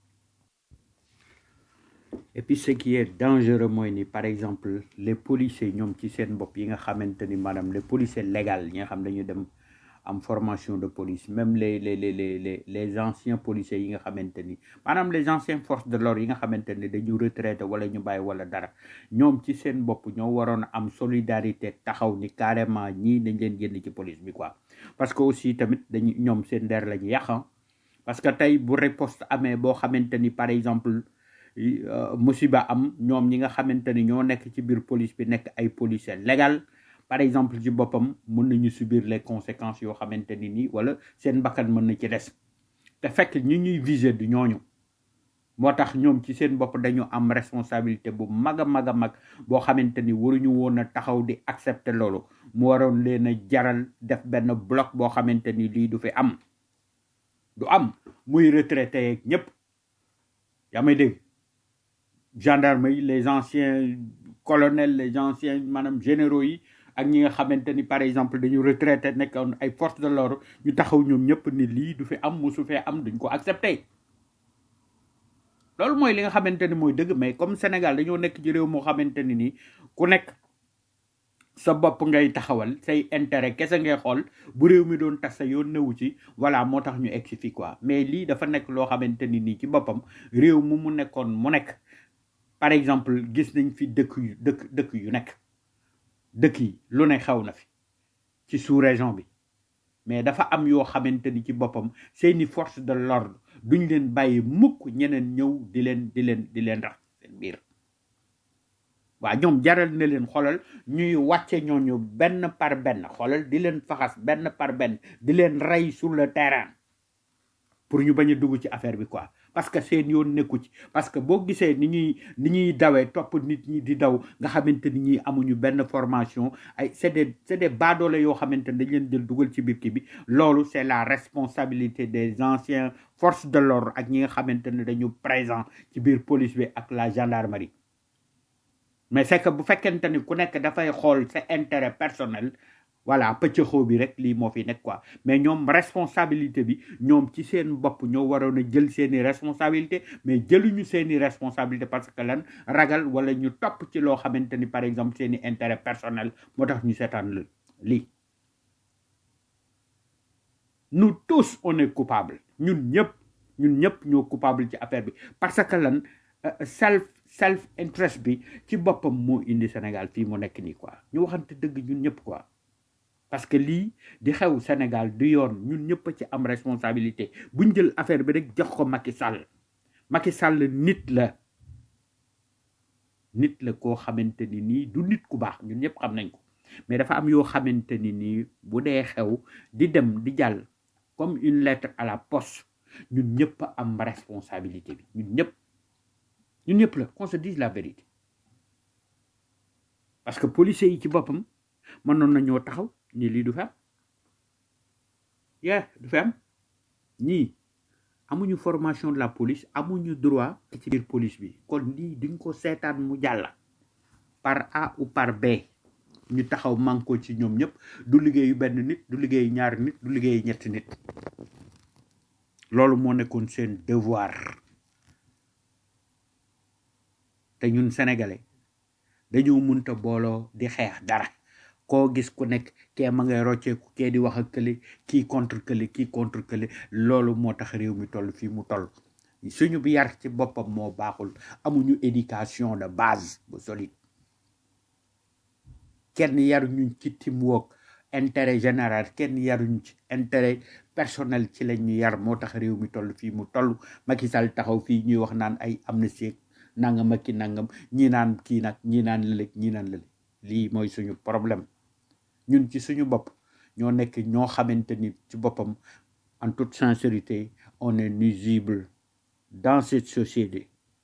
et puis ce qui est dangereux mooy ni par exemple les policiers ñoom ci seen bopp yi nga xamante ni maanaam les policiers légal ñi nga xam dañu dem am formation de police même les les les les les les anciens policiers yi nga xamante ni maanaam les anciens forces de l'ordre yi nga xamante ni dañu retraité wala ñu bàyyi wala dara ñoom ci seen bopp ñoo waroon a am solidarité taxaw ni carrément ñii dañ leen génn ci police bi quoi parce que aussi tamit dañu ñoom seen der la ñu yàq ah. parce que tey bu riposte amee boo xamante ni par exemple yi, euh, musiba am ñoom ñi nga xamante ni ñoo nekk ci biir police bi nekk ay policiers légal par exemple ci boppam mën nañu subir les conséquences yoo xamante ni nii wala seen bakkan mën na ci des te fekk ñi ñuy viser du ñooñu moo tax ñoom ci seen bopp dañu am responsabilité bu mag a mag a mag boo xamante ni waruñu woon a taxaw di accepter loolu mu waroon leen a jaral def benn bloc boo xamante ni lii du fi am du am muy retraité yeeg ñëpp yaa may dégg gendarme yi les anciens colonels les anciens maanaam généraux yi ak ñi nga xamante ni par exemple dañu retraité nekkoon ay forces de l'ordre ñu taxaw ñoom ñëpp ni lii du fi am musu fee am duñ ko accepté loolu mooy li nga xamante ni mooy dëgg mais comme Sénégal dañoo nekk ci réew moo xamante ni nii ku nekk sa bopp ngay taxawal say intérêt kese ngay xool bu réew mi doon tas sa yoon newu ci voilà moo tax ñu egg si fii quoi mais lii dafa nekk loo xamante ni nii ci boppam réew mu mu nekkoon mu nekk par exemple gis nañ fi dëkk yu dëkk dëkk yu nekk dëkk yi lu ne xew na fi ci sous région bi mais dafa am yoo xamante ni ci boppam seeni force de l'ordre duñ leen bàyyi mukk ñeneen ñëw di leen di leen di leen rax seen biir waa ñoom jaral na leen xoolal ñuy wàcce ñooñu benn par benn xoolal di leen faxas benn par benn di leen rey sur le terrain pour ñu bañ a dugg ci affaire bi quoi parce que seen yoon nekku ci parce que boo gisee ni ñuy ni ñuy dawee topp nit ñi di daw nga xamante ni ñi amuñu benn formation ay c'est des c'est des baadoole yoo xamante ni dañ leen jël dugal ci biir kii bi loolu c'est la responsabilité des anciens forces de l'ordre ak ñi nga xamante ne dañu présent ci biir police bi ak la gendarmerie mais c'est que bu fekkente ni ku nekk dafay xool sa intérêt personnel voilà pëccëxoo bi rek lii moo fi nekk quoi mais ñoom responsabilité bi ñoom ci seen bopp ñoo waroon a jël seeni responsabilité mais jëluñu seeni responsabilité parce que lan ragal wala ñu topp ci loo xamante ni par exemple seeni intérêt personnel moo tax ñu seetaan la lii nous tous on est coupable ñun ñëpp ñun ñëpp ñoo coupable ci affaire bi parce que lan euh, self self interest bi ci boppam moo indi Sénégal fii mu nekk nii quoi ñu waxante dëgg ñun ñëpp quoi parce que lii di xew Sénégal du yoon ñun ñëpp a ci am responsabilité buñ jël affaire bi rek jox ko Macky Sall Macky Sall nit la nit la koo xamante ni nii du nit ku baax ñun ñëpp xam nañ ko mais dafa am yoo xamante ni nii bu dee xew di dem di jàll comme une lettre à la poste ñun ñëpp a am responsabilité bi ñun ñëpp ñun ñëpp la qu'on se dise la vérité parce que policiers yi ci boppam mënoon nañoo taxaw ni lii du fi am yeah du fi am ñii amuñu formation de la police amuñu droit ci biir police bi kon lii duñ ko seetaan mu jàll par A ou par B ñu taxaw manko ci ñoom ñëpp du liggéeyu benn nit du liggéeyu ñaari nit du liggéeyu ñetti nit loolu moo nekkoon seen devoir te ñun sénégalais dañoo munta booloo di xeex dara koo gis ku nekk kee ma ngay rocceeku kee di wax ak kële kii contre kële kii contre kële loolu moo tax réew mi toll fii mu toll suñu bi yar ci boppam moo baaxul amuñu éducation de base bu solide kenn yaruñu ci teamwork intérêt général kenn yaruñu ci intérêt personnel ci lañ ñu yar moo tax réew mi toll fii mu toll Macky Sall taxaw fii ñuy wax naan ay amnistie nangam ak ki nangam ñi naan kii nag ñi naan lële ñi naan lële lii mooy suñu problème ñun ci suñu bopp ñoo nekk ñoo xamante ni ci boppam en toute sincérité on est nuisible dans cette société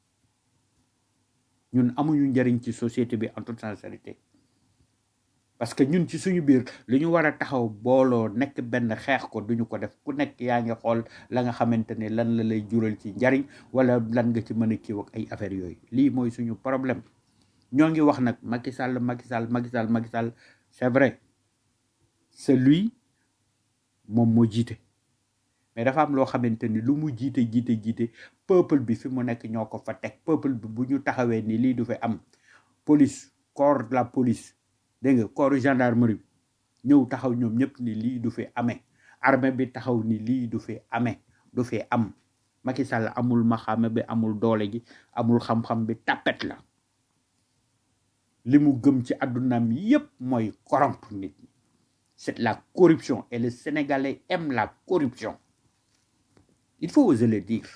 ñun amuñu njëriñ ci société bi en toute sincérité parce que ñun ci suñu biir li ñu war a taxaw booloo nekk benn xeex ko duñu ko def ku nekk yaa ngi xool la nga xamante ne lan la lay jural ci njariñ wala lan nga ci mën a kiiw ak ay affaires yooyu lii mooy suñu problème ñoo ngi wax nag Macky Sall Macky Sall Macky Sall Macky Sall c'est vrai c'est lui moom moo jiite mais dafa am loo xamante ni lu mu jiite jiite jiite peuple bi fi mu nekk ñoo ko fa teg peuple bi bu ñu taxawee ni lii du fi am police corps de la police dégg nga corps gendarmerie bi ñëw taxaw ñoom ñëpp ni lii du fi amee armée bi taxaw ni lii du fi amee du fi am Macky Sall amul maxaame bi amul doole ji amul xam-xam bi tapet la li mu gëm ci àddunaam yépp mooy corrompre nit ñi c'est la corruption et les Sénégalais aiment la corruption il faut oser le dire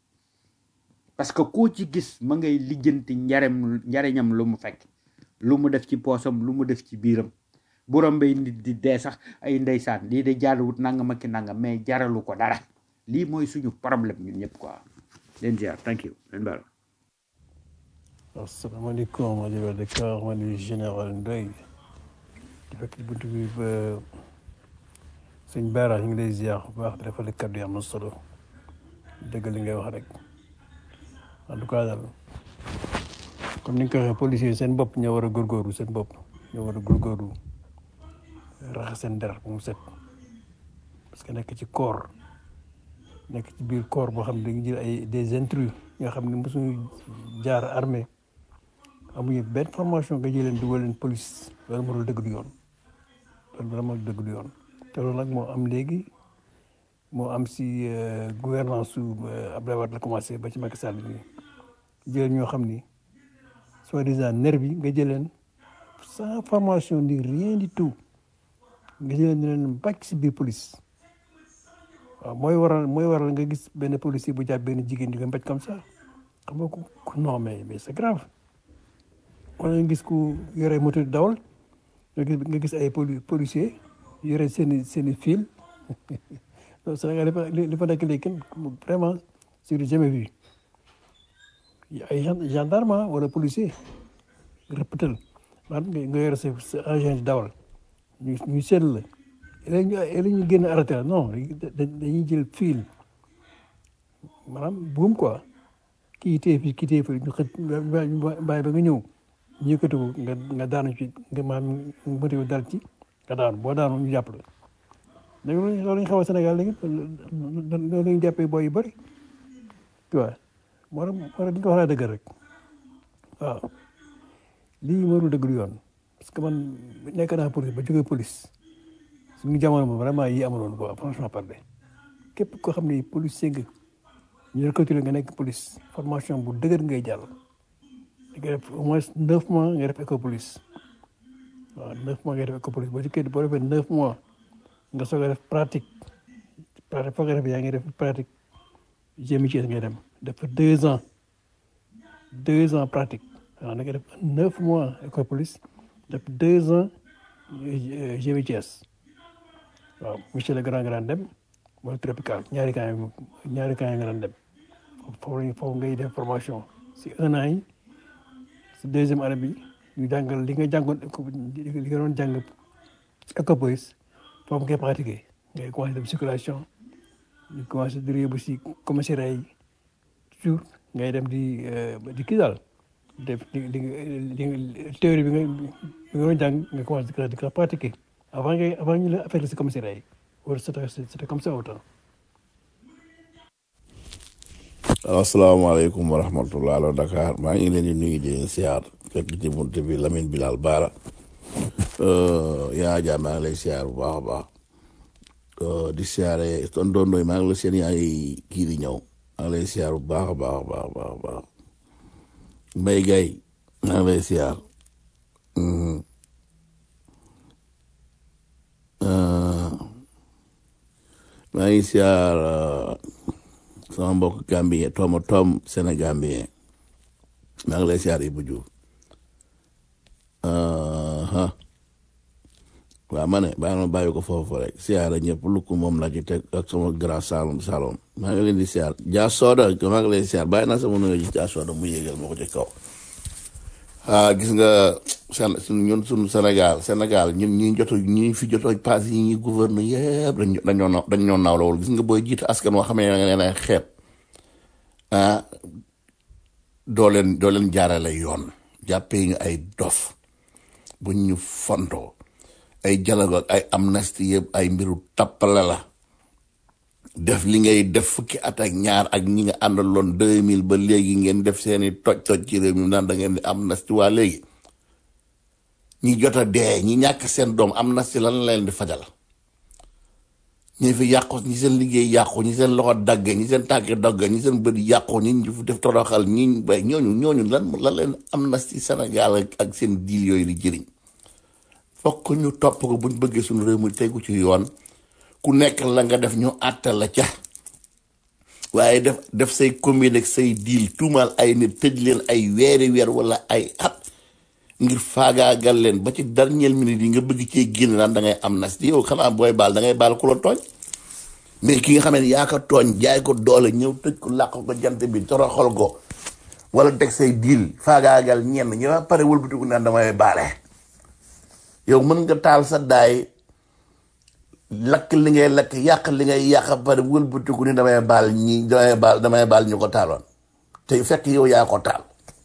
parce que koo ci gis ma ngay lijjanti njarem njariñam lu mu fekk lu mu def ci poosam lu mu def ci biiram bu rombee nit di dee sax ay ndeysaan lii de jaaruwut nangam ak ki nangam mais jaralu ko dara lii mooy suñu problème ñun ñëpp quoi leen ziar thank you leen baal asalaamaaleykum rajo Dakar man di général Ndoye di fekk ci buntu bi ba sëñ Baara ñu ngi lay ziar bu baax di defal kàddu yi am na solo dëgg li ngay wax rek en tout cas daal comme ni nga ko waxee policiers seen bopp ñoo war a góorgóorlu seen bopp ñoo war a góorgóorlu raxas seen der bu mu set parce que nekk ci corps nekk ci biir corps boo xam ne dañu jël ay des intrus nga xam ne mosuñu jaar armée amuñu benn formation nga jëleen dugal leen police loolu moo dul dëgg du yoon loolu vraiment dëgg du yoon te loolu nag moo am léegi moo am si gouvernance su Abdoulaye Wade la commencé ba ci Macky Sall bi jël ñoo xam ni soi-disant nervi nga jëleen sans formation ni rien du tout nga jëleen leen bàcc si biir police waaw mooy waral mooy waral nga gis benn policier bu jàpp benn jigéen di ko mbéj comme ça xam nga ko non mais mais c'est grave wala nga gis ku yore moto di dawal nga gis nga gis ay poli policier yore seen i seen i fil donc Sénégal li fa li fa nekk léegi kenn vraiment c'est jamais vu ay gendarme wala policier rëppatal maanaam nga yore sa sa agent di dawal ñu ñu seetlu la léegi ñu léegi ñu génn arrêté la non dañuy jël fil maanaam buum quoi kii téye fii kii téye fii ñu xëj bàyyi ba nga ñëw ñu yëkkati ko nga nga daanu ci nga maanaam moto dal ci nga daanu boo daanu ñu jàpp la léegi loolu ñu xaw a Sénégal léegi loolu la ñu jàppee booy yu bëri tu vois moo tax moo tax di nga wax laa dëgg rek waaw lii warul dëgg du yoon parce que man nekk naa police ba jógee police suñu jamono moom vraiment yi amuloon quoi franchement parler képp koo xam ne policier nga ñu recruté nga nekk police formation bu dëgër ngay jàll nga def au moins neuf mois nga def école police waaw neuf mois nga def école police boo ci kii boo defee neuf mois nga soog a def pratique pratique foog nga def yaa ngi def pratique GMITS ngay dem def deux ans deux ans pratique waaw da nga def neuf mois école police def deux ans GMITS waaw monsieur le grand grand dem mooy tropical ñaari camp yi ñaari camp yi nga daan dem foofu foofu ngay def formation si un an yi si deuxième année bi ñu jàngal li nga jàngoon li nga doon jàng école police foofu ngay pratiquer ngay commencé def circulation ñu commencé di yóbbu si commissariat yi toujours ngay dem di di kii daal def di di di théorie bi nga bi nga doon jàng nga commencé di ko di ko pratiquer avant ngay avant ñu la affecté si commissariat yi wala c'était c'était comme ça autant asalaamaaleykum wa rahmatullah alo Dakar maa ngi leen di nuyu di leen siyaar fekk ci bunt bi Lamine Bilal Baara yaa jaa maa ngi lay siyaar bu baax a baax di siyaare ton doon doy maa ngi la seen yaa ngi kii di ñëw maa ngi lay siyaar bu baax a baax a baax baax baax Mbaye Gaye maa ngi lay siyaar maa ngi siyaar sama mbokk Gambien Tom Tom Sénégambien maa ngi lay siyaar Ibou Diouf waaw ma ne bàyyi ma bàyyi ko foofu rek siyaara ñëpp lu ko moom la ci teg ak sama grand salon salon maa ngi leen di siyaar Dia Soda maa ngi lay siyaar bàyyi naa sama nuyoo ci Dia Soda mu yéegal ma ko ci kaw ah gis nga seen ñun suñu Sénégal Sénégal ñun ñi joto ñi fi joto pass yi ñuy gouverne yëpp dañ dañoo dañ ñoo nawlawul gis nga booy jiite askan woo xamee nga leen ay xeeb ah doo leen doo leen jaarale yoon jàppee ñu ay dof buñ ñu fontoo ay dialogue ak ay amnistie yëpp ay mbiru tappale la def li ngay def fukki at ak ñaar ak ñi nga àndaloon deux mille ba léegi ngeen def seeni toj toj ci réew mi naan da ngeen di amnistie waa léegi ñi jot a dee ñi ñàkk seen doom amnistie lan la leen di fajal ñi fi yàqu ñi seen liggéey yàqu ñi seen loxo dagge ñi seen tànk dagge ñi seen bët yàqu ñi ñu fi def toroxal ñi bay ñooñu ñooñu lan lan leen am na ci Sénégal ak ak seen diil yooyu di jëriñ fokk ñu topp ko buñ bëggee suñu réew mi tegu ci yoon ku nekk la nga def ñu àttal la ca waaye def def say commune ak say diil tuumaal ay nit tëj leen ay weeri weer wala ay at ngir faagaagal leen ba ci dernière minute yi nga bëgg cee génn naan da ngay am nas yow xanaa booy baal da ngay baal ku la tooñ mais ki nga xam ne yaa ko tooñ jaay ko doole ñëw tëj ko làq ko jant bi toroxal ko wala teg say diil faagaagal ñenn ñi ba pare wëlbatiku naan damay baale yow mën nga taal sa daay lakk li ngay lakk yàq li ngay yàq ba pare wëlbatiku ni damay baal ñi damay baal damay baal ñu ko taaloon te fekk yow yaa ko taal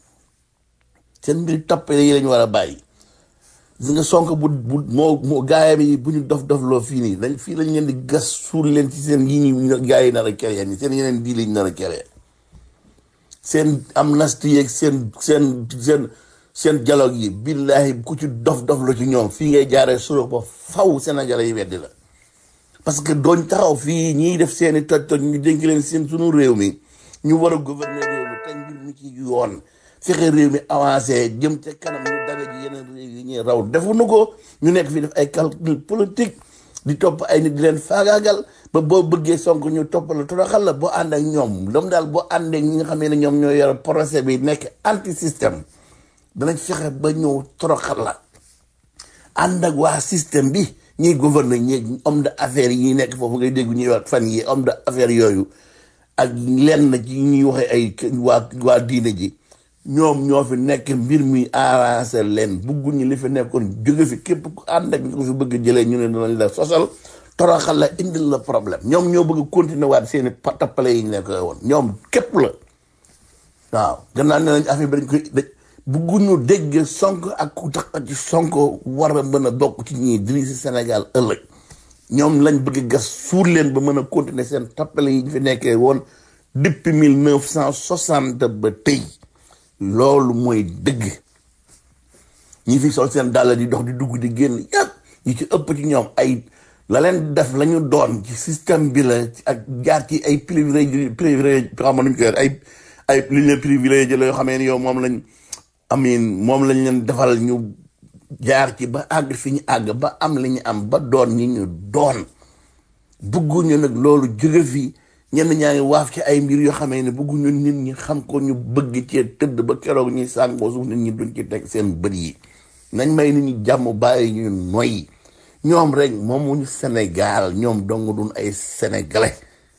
seen mbir tappale yi lañu war a bàyyi gis nga sonk bu bu moo moo gaayam yi bu ñu dof dof loo fii nii dañ fii lañ leen di gas suul leen ci seen yi ñu gaay yi nar a keree ni seen yeneen dii lañ nar a keree seen amnistie yeeg seen seen seen seen dialogue yi billahi ku ci dof dof la ci ñoom fii ngay jaaree suro ba faw sénégalais yi weddi la parce que dooñ taxaw fii ñiy def seeni toj toj ñu dénk leen seen sunu réew mi ñu war a gouverner réew mi te mbir mi ci yoon fexe réew mi avancé jëm ca kanam ñu dabe ji yeneen réew yi ñuy raw defuñu ko ñu nekk fi def ay calcul politique di topp ay nit di leen faagaagal ba boo bëggee sonk ñu topp la toroxal la boo ànd ak ñoom lam daal boo ànd ak ñi nga xam ne ñoom ñoo yor procès bi nekk anti système danañ fexe ba ñëw toroxal la ànd ak waa système bi ñiy gouverner ñi homme d'affaires yi nekk foofu ngay dégg ñuy wax fan yi homme d'affaires yooyu ak lenn ci ñuy waxee ay waa waa diine ji ñoom ñoo fi nekk mbir mi arrangé leen bugguñu li fi nekkoon jóge fi képp ku ànd ak ñu ko fi bëgg jëlee ñu ne danañ la sosal toroxal la indil la problème ñoom ñoo bëgg continuer waat seeni tappale yi ñu nekk woon ñoom képp la waaw gannaaw ne nañ affaire bi dañ koy dañ bugguñu dégg sonk ak ku tax ci sonk war a mën a bokk ci ñii diri si Sénégal ëllëg ñoom lañ bëgg gas suur leen ba mën a continuer seen tappale yi ñu fi nekkee woon depuis mille neuf cent soixante ba tey loolu mooy dëgg ñi fi sol seen dàll di dox di dugg di génn yàpp ñi ci ëpp ci ñoom ay la leen def la ñu doon ci système bi la ak jaar ci ay privilège privilège xam nuñ koy ay ay li leen privilège la yoo xamee ne yow moom lañ amin moom lañ leen defal ñu jaar ci ba àgg fi ñu àgg ba am li ñu am ba doon ñi ñu doon bëgguñu nag loolu jóge fi ñenn ñaa ngi waaf ci ay mbir yoo xamee ne bëgguñu nit ñi xam ko ñu bëgg cee tëdd ba keroog ñuy sàngoo suuf nit ñi duñ ci teg seen bët yi nañ may nit ñi jàmm bàyyi ñu noyyi ñoom rek moomuñu Sénégal ñoom dong duñ ay sénégalais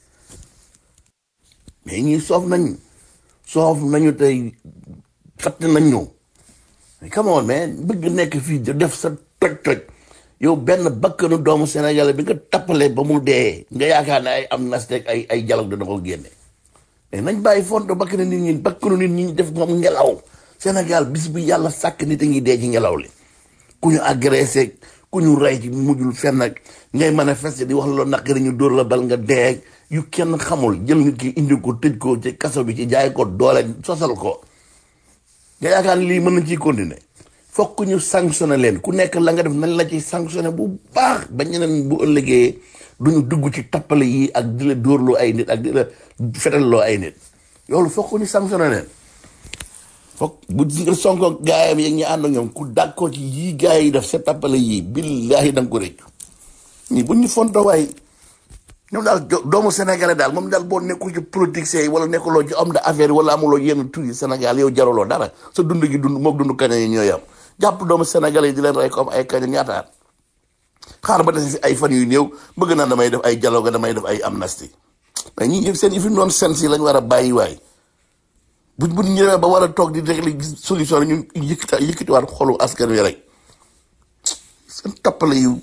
mais ñi soof nañ soof nañu tey fatt nañ ñu come on man bëgg nekk fii di def sa toj-toj yow benn bakkanu doomu sénégalais bi nga tappalee ba mu dee nga yaakaar ne ay am nastek ay ay dialogue dana ko génne mais nañ bàyyi fonto bakkanu nit ñi bakkanu nit ñi def moom ngelaw Sénégal bis bu yàlla sàkk nit a ngi dee ci ngelaw li ku ñu agressé ku ñu rey ci mujjul fenn ak ngay manifester di wax loolu naqari ñu dóor la bal nga dee yu kenn xamul jël nit ki indi ko tëj ko ci kaso bi ci jaay ko doole sosal ko nga yaakaar ne lii mën nañ ciy continuer fokk ñu sanctionné leen ku nekk la nga def nañ la ci sanctionné bu baax ba ñeneen bu ëllëgee duñu dugg ci tappale yi ak di la dóorloo ay nit ak di la fetalloo ay nit loolu fokk ñu sanctionné leen fokk bu nga sonko gaayam yeeg ñi ànd ak ñoom ku d'accord ci yii gaay yi def sa tappale yii billaahi da nga ko réccu ñi bu ñu fonto waay ñoom daal doomu sénégalais daal moom daal boo nekkul ci politique yi wala nekkuloo ci homme d'affaires wala amuloo yenn tur yi Sénégal yow jaruloo dara sa dund gi dund moog dund kaña yi ñooy am jàpp doomu sénégalais yi di leen rey comme ay kaña ñaataat xaar ba des fi ay fan yu néew bëgg naa damay def ay dialogue damay def ay amnistie mais ñi ñëpp seen yi fi noonu sens yi lañ war a bàyyi waay bu bu ñëwee ba war a toog di régler solution ñu yëkkati yëkkatiwaat xolu askan wi rek seen tappale yu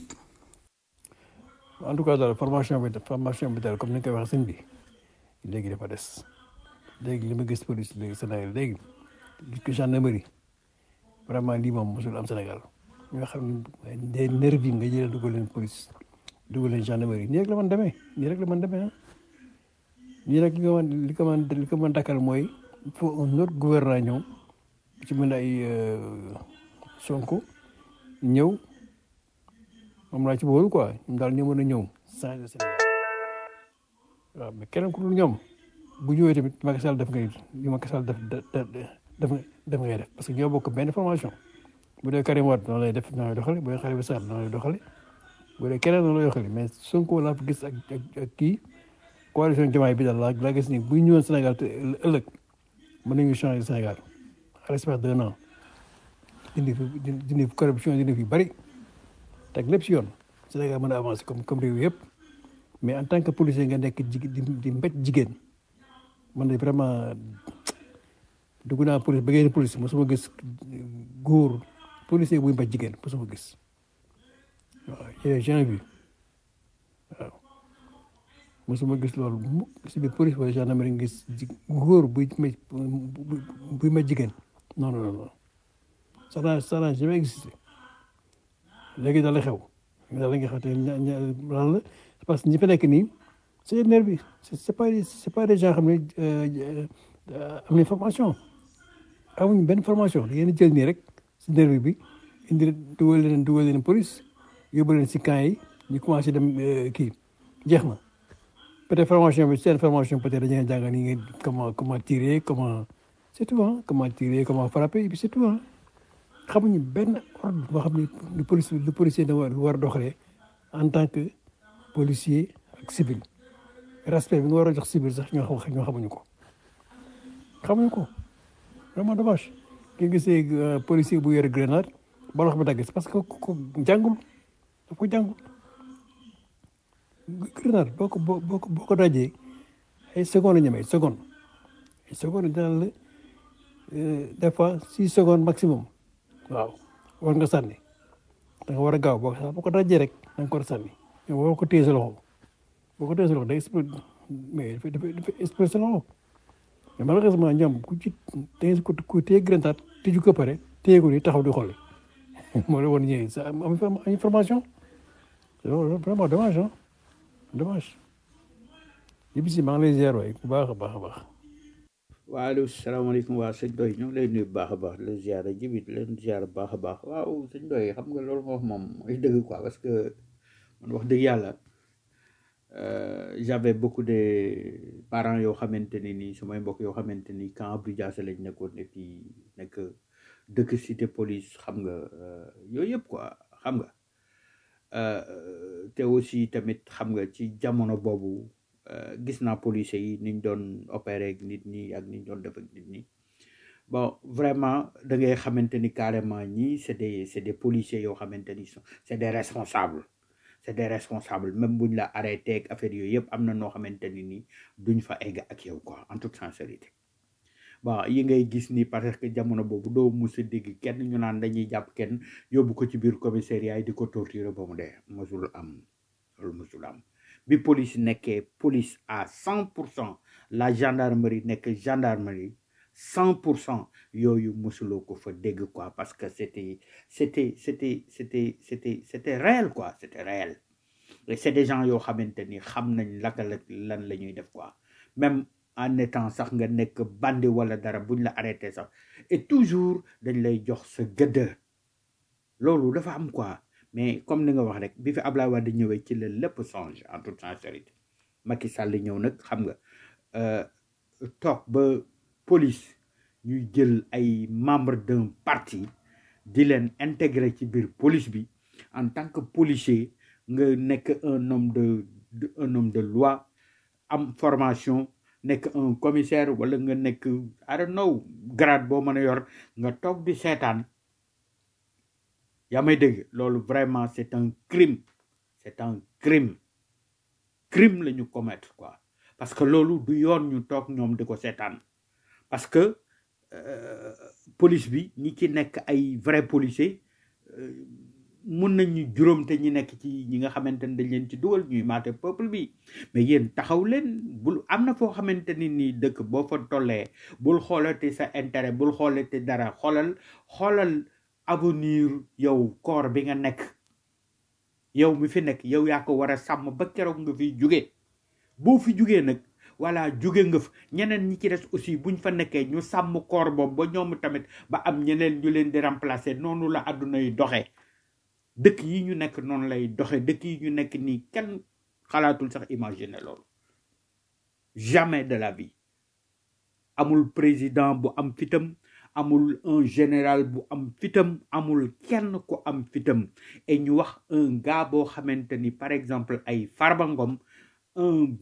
en tout cas daal formation bi formation bi daal comme ni nga koy waxee sëñ bi léegi dafa des léegi li ma gis police léegi Sénégal léegi gis ko gendarmerie vraiment lii moom mosul am Sénégal ñoo xam ne des nervis yi nga jëlee dugal leen police dugal leen gendarmerie nii rek la mën demee nii rek la mën demee ah nii rek li ko mën li ko mën li ko mën dakkal mooy il faut un autre gouvernement ñëw ci mën ay Sonko ñëw moom laa ci boolu quoi ñoom daal ñoo mën a ñëw changer Sénégal waaw mais keneen ku dul ñoom bu ñëwee tamit Macky Sall def ngay li Macky Sall def def def def ngay def parce que ñoo bokk benn formation bu dee Karim Wade noonu lay def noonu lay doxale bu dee Khalifa Sall noonu lay doxale bu dee keneen noonu lay doxale mais Sonko laa fi gis ak ak ak kii coalition Diomaye bi daal laa laa gis ni bu ñu ñëwoon Sénégal te ëllëg mën nañu changer Sénégal à l'espace d'un an dindi fi dindi fi corruption dindi fi bëri teg lépp si yoon Sénégal mën a avancer comme comme réew yëpp mais en tant que policier nga nekk jig di di mbéj jigéen man de vraiment dugg naa police ba ngeen police mosuma gis góor policier buy mbéj jigéen mosuma gis waaw j'ai jamais vu waaw mosuma gis loolu mu si biir police wala gendarmerie nga gis ji góor buy mbéj buy mbéj jigéen non non non ça n'a ça n'a jamais existé léegi daal la xew daal la nga xam te ña ña lan la parce que ñi fa nekk nii c'est nervi c'est c'est pas c'est pas des gens xam ne am nañ formation amuñ benn formation da ngeen jël nii rek si nervi bi indi dugal leen dugal leen police yóbbu leen si camp yi ñu commencé dem kii jeex na peut-être formation bi seen formation peut-être dañu leen jàngal ni ngeen comment comment tirer comment c'est tout hein comment tirer comment frapper et puis c'est tout hein xamuñu benn ordre boo xam ne lu police lu policier da war war a doxalee en tant que policier ak civil respect bi nga war a jox civil sax ñoo xam ñoo xamuñu ko xamuñu ko vraiment dommage ki gisee policier bu yore grenade ba loxo bi dagg parce que ko jàngul daf ko jàngul grenade boo ko boo ko boo ko dajee ay seconde la ñeme ay seconde ay seconde dina la des fois six secondes maximum waaw war nga sànni da nga war a gaaw boo ko boo ko dajee rek da nga ko war a sànni mais boo ko téye sa loxo boo ko téye sa loxo day exploser mais dafay dafay dafay exploser sa loxo mais malheureusement ñoom ku ci da ko ku téye grenade tëju ko pare téye ko ni taxaw di xool moo la woon ñëwee sa am information loolu vraiment dommage ah dommage yëpp si maa ngi lay ziar waay bu baax a baax a baax. waaleykum salaamaaleykum waa sëñ Doy ñu ngi lay nuyu bu baax a baax leen ziar jibit leen ziar bu baax a baax waaw sëñ Doy xam nga loolu nga wax moom mooy dëgg quoi parce que man wax dëgg yàlla j'avais beaucoup de parents yoo xamante ni nii samay mbokk yoo xamante ni camp Abdou Diassé lañ nekkoon et puis nekk dëkk cité police xam nga yooyu yëpp quoi xam nga te aussi tamit xam nga ci jamono boobu gis naa policiers yi niñ doon opérer ak nit ñi ak niñ doon def ak nit ñi bon vraiment da ngay xamante ni carrément ñii c'est des c'est des policiers yoo xamante ni c'est des responsables c'est des responsables même buñ la arrêté ak affaire yooyu yëpp am na noo xamante ni nii duñ fa egg ak yow quoi en toute sincérité bon yi ngay gis ni parce que jamono boobu doo mus a dégg kenn ñu naan dañuy jàpp kenn yóbbu ko ci biir commissariat yi di ko torturer ba mu dee mosul am loolu mosul am bi police nekkee police à cent pour cent la gendarmerie nekk gendarmerie cent pour cent yooyu mosuloo ko fa dégg quoi parce que c'était c'était c'était c'était c'était c'était réel quoi c'était réel et c'est des gens yoo xamante ni xam nañ laka la lan la ñuy def quoi même en étant sax nga nekk bandi wala dara buñ la arrêté sax et toujours dañ lay jox sa gëdd loolu dafa am quoi mais comme ni nga wax rek bi fi Ablaye Wade ñëwee ci la lépp change en toute sincérité Macky Sall ñëw nag xam nga euh, toog ba police ñuy jël ay membre d'un parti di leen intégrer ci biir police bi en tant que policier nga nekk un homme de, de un homme de loi am formation nekk un commissaire wala nga nekk I don't know grade boo mën a yor nga toog di seetaan yaa may dégg loolu vraiment c'est un crime c'est un crime crime la ñu commettre quoi parce que loolu du yoon ñu toog ñoom di ko seetaan parce que euh, police bi ñi ci nekk ay vrai policier euh, mun nañu juróom te ñi nekk ci ñi nga xamante ne dañ leen ci dugal ñuy maate peuple bi mais yéen taxaw leen bul am na foo xamante ni nii dëkk boo fa tollee bul xoolate sa intérêt bul xoolate dara xoolal xoolal avenir yow corps bi nga nekk yow mi fi nekk yow yaa ko war a sàmm ba keroog nga fi jóge boo fi jógee nag voilà jóge nga fa ñeneen ñi ci des aussi buñ fa nekkee ñu sàmm corps boobu ba ñoom tamit ba am ñeneen ñu leen di remplacer noonu la àdduna yi doxee dëkk yi ñu nekk noonu lay doxe dëkk yi ñu nekk nii kenn xalaatul sax imaginer loolu jamais de la vie amul président bu am fitam amul un général bu am fitam amul kenn ku am fitam et ñu wax un gars boo xamante ni par exemple ay Farba Ngom un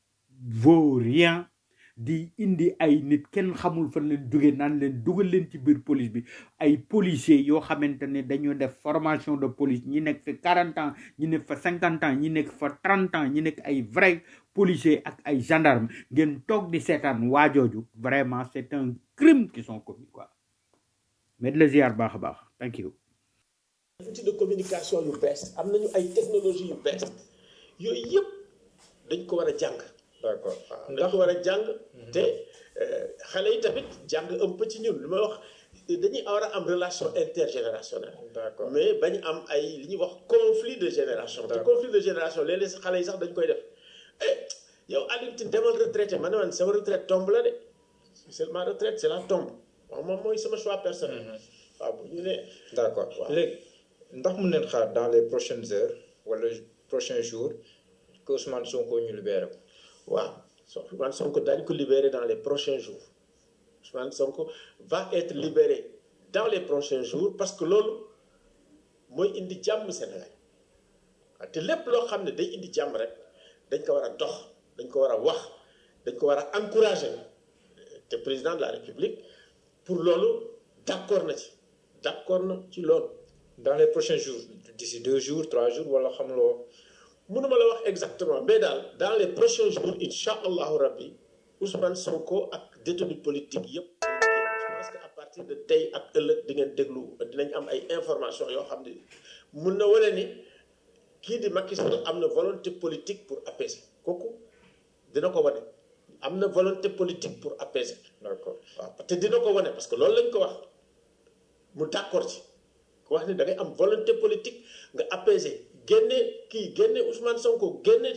vaurien di indi ay nit kenn xamul fan leen jóge naan leen dugal leen ci biir police bi ay policiers yoo xamante ne dañoo def formation de police ñi nekk fa 40 ans ñi nekk fa 50 ans ñi nekk fa 30 ans ñi nekk ay vrai policiers ak ay gendarmes ngeen toog di seetaan waajooju vraiment c'est un crime qui sont commis quoi mais de la ziar baax a baax thank you outil de communication yu bees am nañu ay technologie yu bees yooyu yëpp dañ ko war a jàng d'accord waaw dañ ko war a jàng te euh, xale yi tamit jàng un peu ci ñun li may wax dañuy war a am relation intergénérationnelle d'accord mais bañ am ay li ñuy wax conflit de génération te D'accord. conflit de génération léeg-léeg si xale yi sax dañ koy def eh yow Alioune Tine demal retraité ma ne man sama retraite tombe la de c'est ma retraite c'est la tombe waaw moom mooy sama choix personnel waaw bu ñu ne d'accord waaw. léegi ndax mun neen xaar dans les prochaines heures wala prochains jours que Ousmane Sonko ñu libéré ko waaw so Ousmane Sonko dañ ko libérer dans les prochains jours Ousmane Sonko va être libéré dans les prochains jours parce que loolu mooy indi jàmm Sénégal waaw te lépp loo xam ne day indi jàmm rek dañ ko war a dox dañ ko war a wax dañ ko war a encourager te président de la République pour loolu d'accord na ci d'accord na ci loolu dans les prochains jours d'ici deux jours trois jours wala xam loo mënuma la wax exactement mais daal dans les prochains jours incha allahu rabbi Ousmane Sonko ak détenu politique yëpp je pense que à partir de tey ak ëllëg di ngeen déglu dinañ am ay informations yoo xam ne mun na wane ni kii di Macky Sall am na volonté politique pour apaiser kooku dina ko wane am na volonté politique pour apaiser d'accord waaw te dina ko wane parce que loolu lañ ko wax mu d'accord ci ku wax ni da ngay am volonté politique nga apaiser génne kii génne Ousmane Sonko génne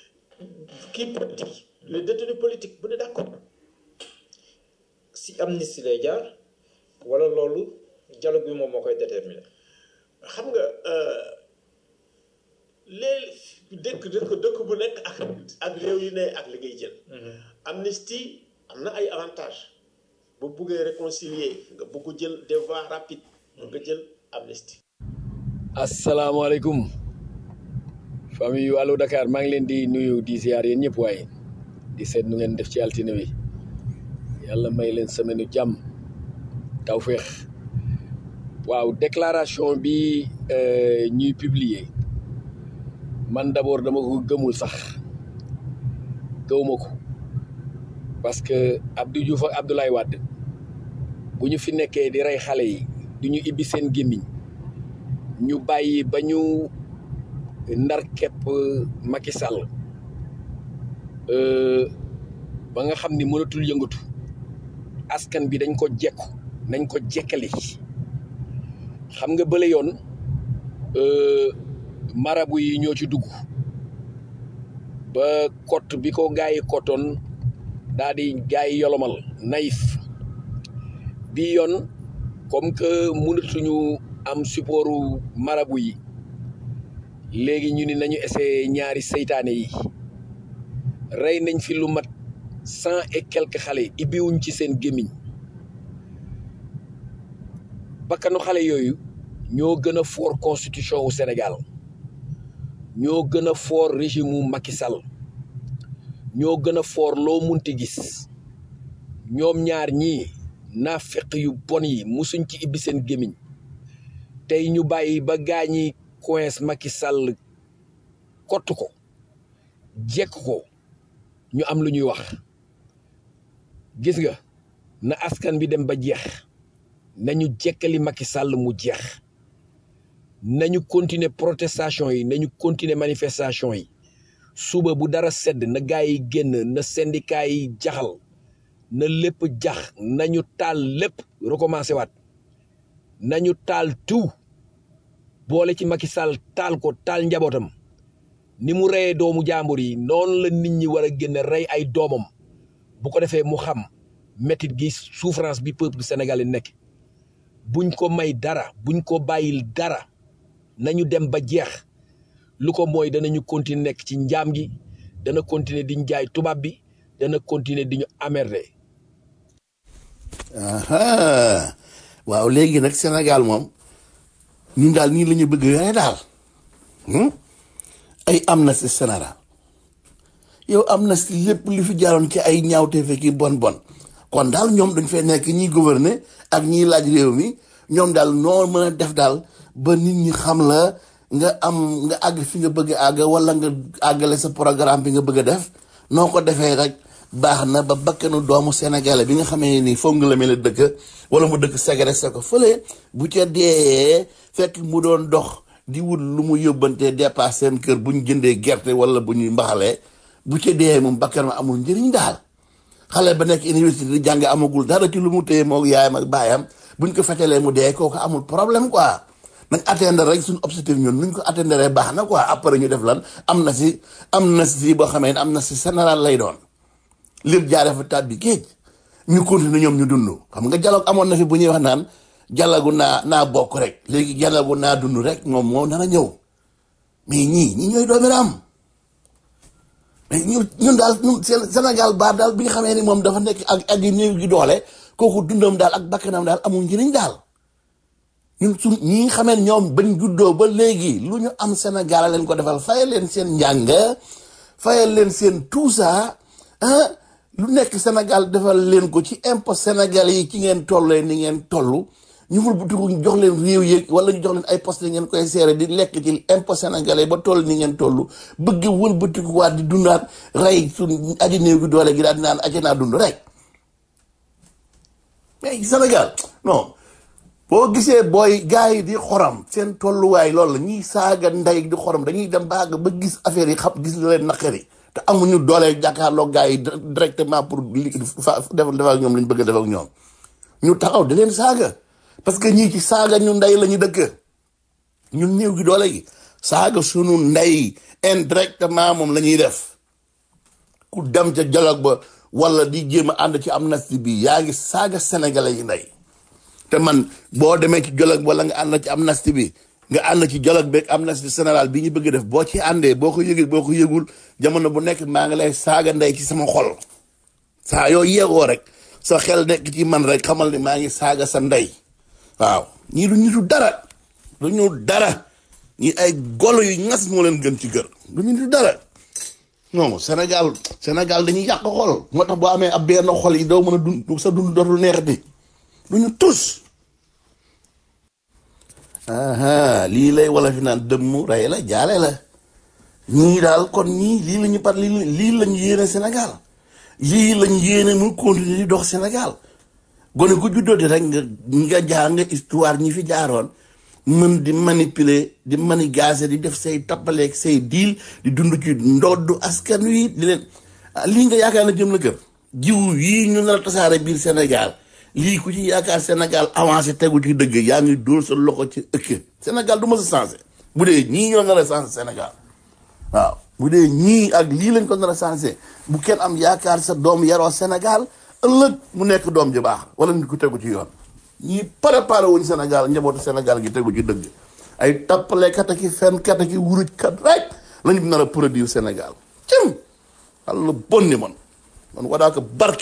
kii politique les détenus politiques bu ne d'accord si amnistie lay jaar wala loolu dialogue bi moom moo koy déterminer xam nga léegi dëkk dëkk dëkk bu nekk ak ak réew yu ne ak li ngay jël amnistie am na ay avantages bu buggee réconcilier nga bugg jël des voies rapides nga jël amnistie asalaamaaleykum famille yu Allo Dakar maa ngi leen di nuyu di ziar yéen ñëpp waaye di seet nu ngeen def ci altine wi yàlla may leen semaine u jàmm tawféex waaw déclaration bi euh, ñuy publier man d'abord dama ko gëmul sax gëwuma ko parce que Abdou Diouf ak Abdoulaye Wade bu ñu fi nekkee di rey xale yi du ñu ibbi seen gémmiñ ñu bàyyi ba ñu ndar képp Macky Sall euh, ba nga xam ni mënatul yëngatu askan bi dañ ko jekku nañ ko jekkali xam nga bële yoon euh, marabu yi ñoo ci dugg ba kott bi ko gaa yi kottoon daa di gaa yi yolomal naïf bi yoon comme que mënatuñu am supportu marabu yi léegi ñu ni nañu essayé ñaari seytaane yi rey nañ fi lu mat cent et quelques xale ibbiwuñ ci seen gémmiñ bakkanu xale yooyu ñoo gën a fort constitution wu Sénégal ñoo gën a fort régime mu Macky Sall ñoo gën a fort loo munti gis ñoom ñaar ñii naafeq yu bon yi musuñ ci ibbi seen gémmiñ tey ñu bàyyi ba gaañi coince Macky Sall kott ko jekk ko ñu am lu ñuy wax gis nga na askan bi dem ba jeex nañu jekkali Macky Sall mu jeex nañu continuer protestation yi nañu continuer manifestation yi suba bu dara sedd na gaa yi génn na syndicat yi jaxal na lépp jax nañu taal lépp recommencé waat nañu taal tout boole ci Macky Sall taal ko taal njabootam ni mu reyee doomu jàmbur yi noonu la nit ñi war a génn rey ay doomam bu ko defee mu xam métit gi souffrance bi peuple sénégalais nekk buñ ko may dara buñ ko bàyyil dara nañu dem ba jeex lu ko mooy danañu continuer nekk ci njaam gi dana continuer di jaay tubaab bi dana continuer di ñu emmerder aha waaw léegi nag Sénégal moom ñun daal nii la ñu bëgg yore daal hmm? ay amnistie générale yow amnistie lépp li fi jaaroon ci ay ñaawte fekki bon bon kon daal ñoom dañ fay nekk ñiy gouverner ak ñiy laaj réew mi ñoom daal noo mën a def daal ba nit ñi xam la nga am nga àgg fi nga bëgg a àgg wala nga àggale sa programme bi nga bëgg a def noo ko defee rek baax na ba bakkanu doomu sénégalais bi nga xamee ni foog nga la mel dëkk wala mu dëkk ségressé ko fële bu ca dee fekk mu doon dox di wut lu mu yóbbantee dépasse seen kër bu ñu jëndee gerte wala bu ñuy mbaxalee bu ca dee moom bakkan ma amul njëriñ daal xale ba nekk université di jàng amagul dara ci lu mu téye moog yaayam ak baayam buñ ko fetalee mu dee kooku amul problème quoi nañ atteindre rek suñu objectif ñun nuñ ko atteindre baax na quoi après ñu def lan am na si am na si boo xamee ne am na si général lay doon lépp jaaree fa taat bi géej ñu continuer ñoom ñu dund xam nga dialogue amoon na fi bu ñuy wax naan dialogue naa naa bokk rek léegi dialogue naa dund rek moom moo nar a ñëw mais ñii ñi ñooy doomi am mais ñun ñun daal ñun Sénégal baar daal bi nga xamee ni moom dafa nekk ak ak néew gi doole kooku dundam daal ak bakkanam daal amul njëriñ daal ñun su ñi nga xamee ñoom bañ juddoo ba léegi lu ñu am Sénégal leen ko defal fayal leen seen njàng fayal leen seen tout ça ah lu nekk Sénégal defal leen ko ci impôt Sénégal yi ci ngeen tollee ni ngeen toll ñu ful butiku jox leen réew yeeg wala ñu jox leen ay poste ngeen koy seere di lekk ci impôt sénégalais ba toll ni ngeen toll bëgg wël butiku waat di dundaat rey suñ aji néew gi doole gi daal di naan aji naa dund rek mais Sénégal non boo gisee booy gars yi di xoram seen tolluwaay loolu la ñuy saaga ndey di xoram dañuy dem baag ba gis affaire yi xam gis la leen naqari te amuñu doole jàkkaarloo gars yi directement pour li fa def def ak ñoom li ñu bëgg a def ak ñoom ñu taxaw di leen saaga parce que ñii ci saaga ñu ndey la ñu dëkk ñun néew gi doole gi saaga sunu ndey indirectement moom la ñuy def ku dem ca dialogue ba wala di jéem a ànd ci amnistie bi yaa ngi saaga sénégalais yi ndey te man boo demee ci dialogue wala nga ànd ci amnistie bi nga ànd ci dialogue beeg amnistie général bi ñu bëgg def boo ci àndee boo ko yëgee boo ko yëgul jamono bu nekk maa ngi lay saaga ndey ci sama xol saa yoo yeegoo rek sa xel nekk ci man rek xamal ni maa ngi saaga sa ndey waaw ñii du nitu dara du ñu dara ñi ay golo yu ñas moo leen gën ci kër du ñu nitu dara non Sénégal Sénégal dañuy yàq xol moo tax boo amee ab benn xol yi doo mën a dund sa dund dootul neexati du ñu tus aha lii lay wala fi naan dëmm rey la jaale la ñii daal kon ñii lii la ñu par lii lii lañu yéene Sénégal lii lañu yéene mu continuer di dox Sénégal gone ku juddooti rek nga nga jaar nga histoire ñi fi jaaroon mën di manipuler di manigaser di def say tappaleeg say diil di dund ci ndoddu askan wi di leen ah lii nga yaakaar na jëm la kër jiw yii ñu nar a tasaare biir Sénégal lii ku ci yaakaar Sénégal avancé tegu ci dëgg yaa ngi dóor sa loxo ci ëkk Sénégal du ma sa changé bu dee ñii ñoo nar a changé Sénégal waaw bu dee ñii ak lii lañ ko nar a changé bu kenn am yaakaar sa doom yaroo Sénégal ëllëg mu nekk doom ji baax wala nit ku tegu ci yoon ñii préparé wuñ Sénégal njabootu Sénégal gi tegu ci dëgg ay tappalekat ak i fenkat ak i wurujkat rek lañu nar a produire Sénégal cim walla bonni man man wadaa ko barke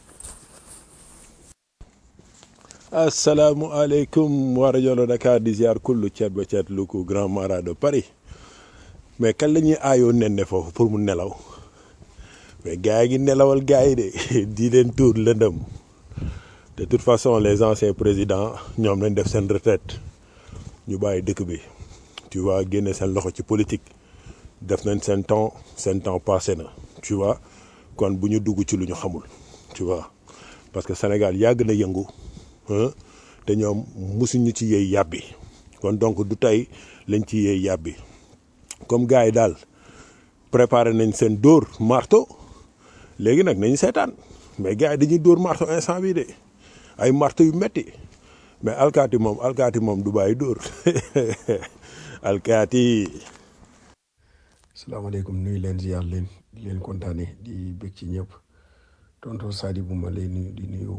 asalaamualeykum wa rajo Dakar di ziar kullu ceet ba ceet lu ko grand mara de Paris mais kan la ñuy aayoo nen ne foofu pour mu nelaw mais gars yi ngi nelawal gars yi de di leen tuur lëndëm de toute façon les anciens présidents ñoom lañ def seen retraite ñu bàyyi dëkk bi tu vois génne seen loxo ci politique def nañ seen temps seen temps passé na tu vois kon bu ñu dugg ci lu ñu xamul tu vois parce que Sénégal yàgg na yëngu te ñoom musuñu ci yëy yàbbi kon donc du tey lañ ci yëy yàbbi comme gars yi daal préparé nañ seen dóor marto léegi nag nañu seetaan mais gars yi dañuy dóor marto instant bii de ay marto yu metti mais alkaati moom alkaati moom du bàyyi dóor alkaati. salaamaaleykum nuyu leen ziar leen di leen kontaane di bëgg ci ñëpp tonton Sadi bu ma lay nuyu di nuyu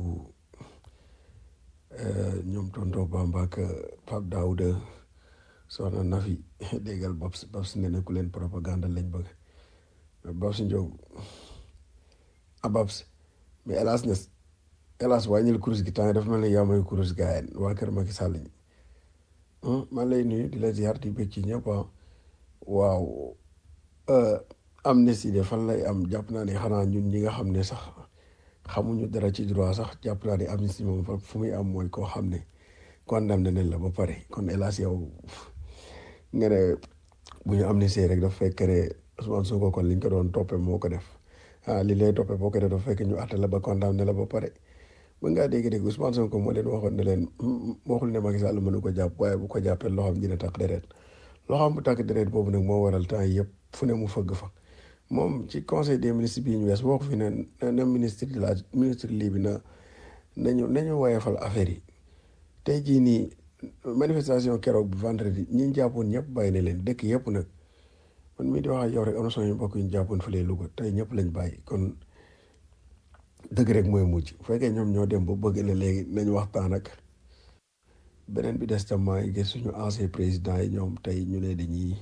ñoom tonton Bamba ak Pape Daouda soxna Nafi déggal Babs Babs ne ne ku leen propagande lañ bëgg mais Babs Ndiog Ababs mais hélas nes hélas wàññil kurus gi temps yi dafa mel ni yaa may kurus gaayeen waa kër Macky Sall ñi man lay nuyu di la ziar di bëgg ci ñëpp ah waaw amnistie de fan lay am jàpp naa ne xanaa ñun ñi nga xam ne sax xamuñu dara ci droit sax jàpp naa ne amnistie moom fa fu muy am mooy koo xam ne condamné nañ la ba pare kon hélas yow nga ne bu ñu amnistie rek dafa fekk ne Ousmane Sonko kon liñ ko doon toppee moo ko def ah li lay toppee boo ko def dafa fekk ñu àtte la ba condamné la ba pare ba ngaa dégg-dégg Ousmane Sonko moo leen waxoon ne leen waxul ne Macky Sall mënu ko jàpp waaye bu ko jàppee loxoom dina takk deret loxoom bu takk deret boobu nag moo waral temps yëpp fu ne mu fëgg fa moom ci conseil des ministres bii ñu wees boo ko fi ne na ministre de la ministre lii bi na nañu nañu woyefal affaire yi tey jii nii manifestation keroog bi vendredi ñi ñu jàppoon ñëpp bàyyi na leen dëkk yëpp nag man mii di wax ak yow rek am na sama mbokk yu ñu jàppoon fële Louga tey ñëpp lañ bàyyi kon dëgg rek mooy mujj bu fekkee ñoom ñoo dem ba bëgg ne léegi nañ waxtaan ak beneen bi des tam maa ngi gis suñu ancien président yi ñoom tey ñu ne dañuy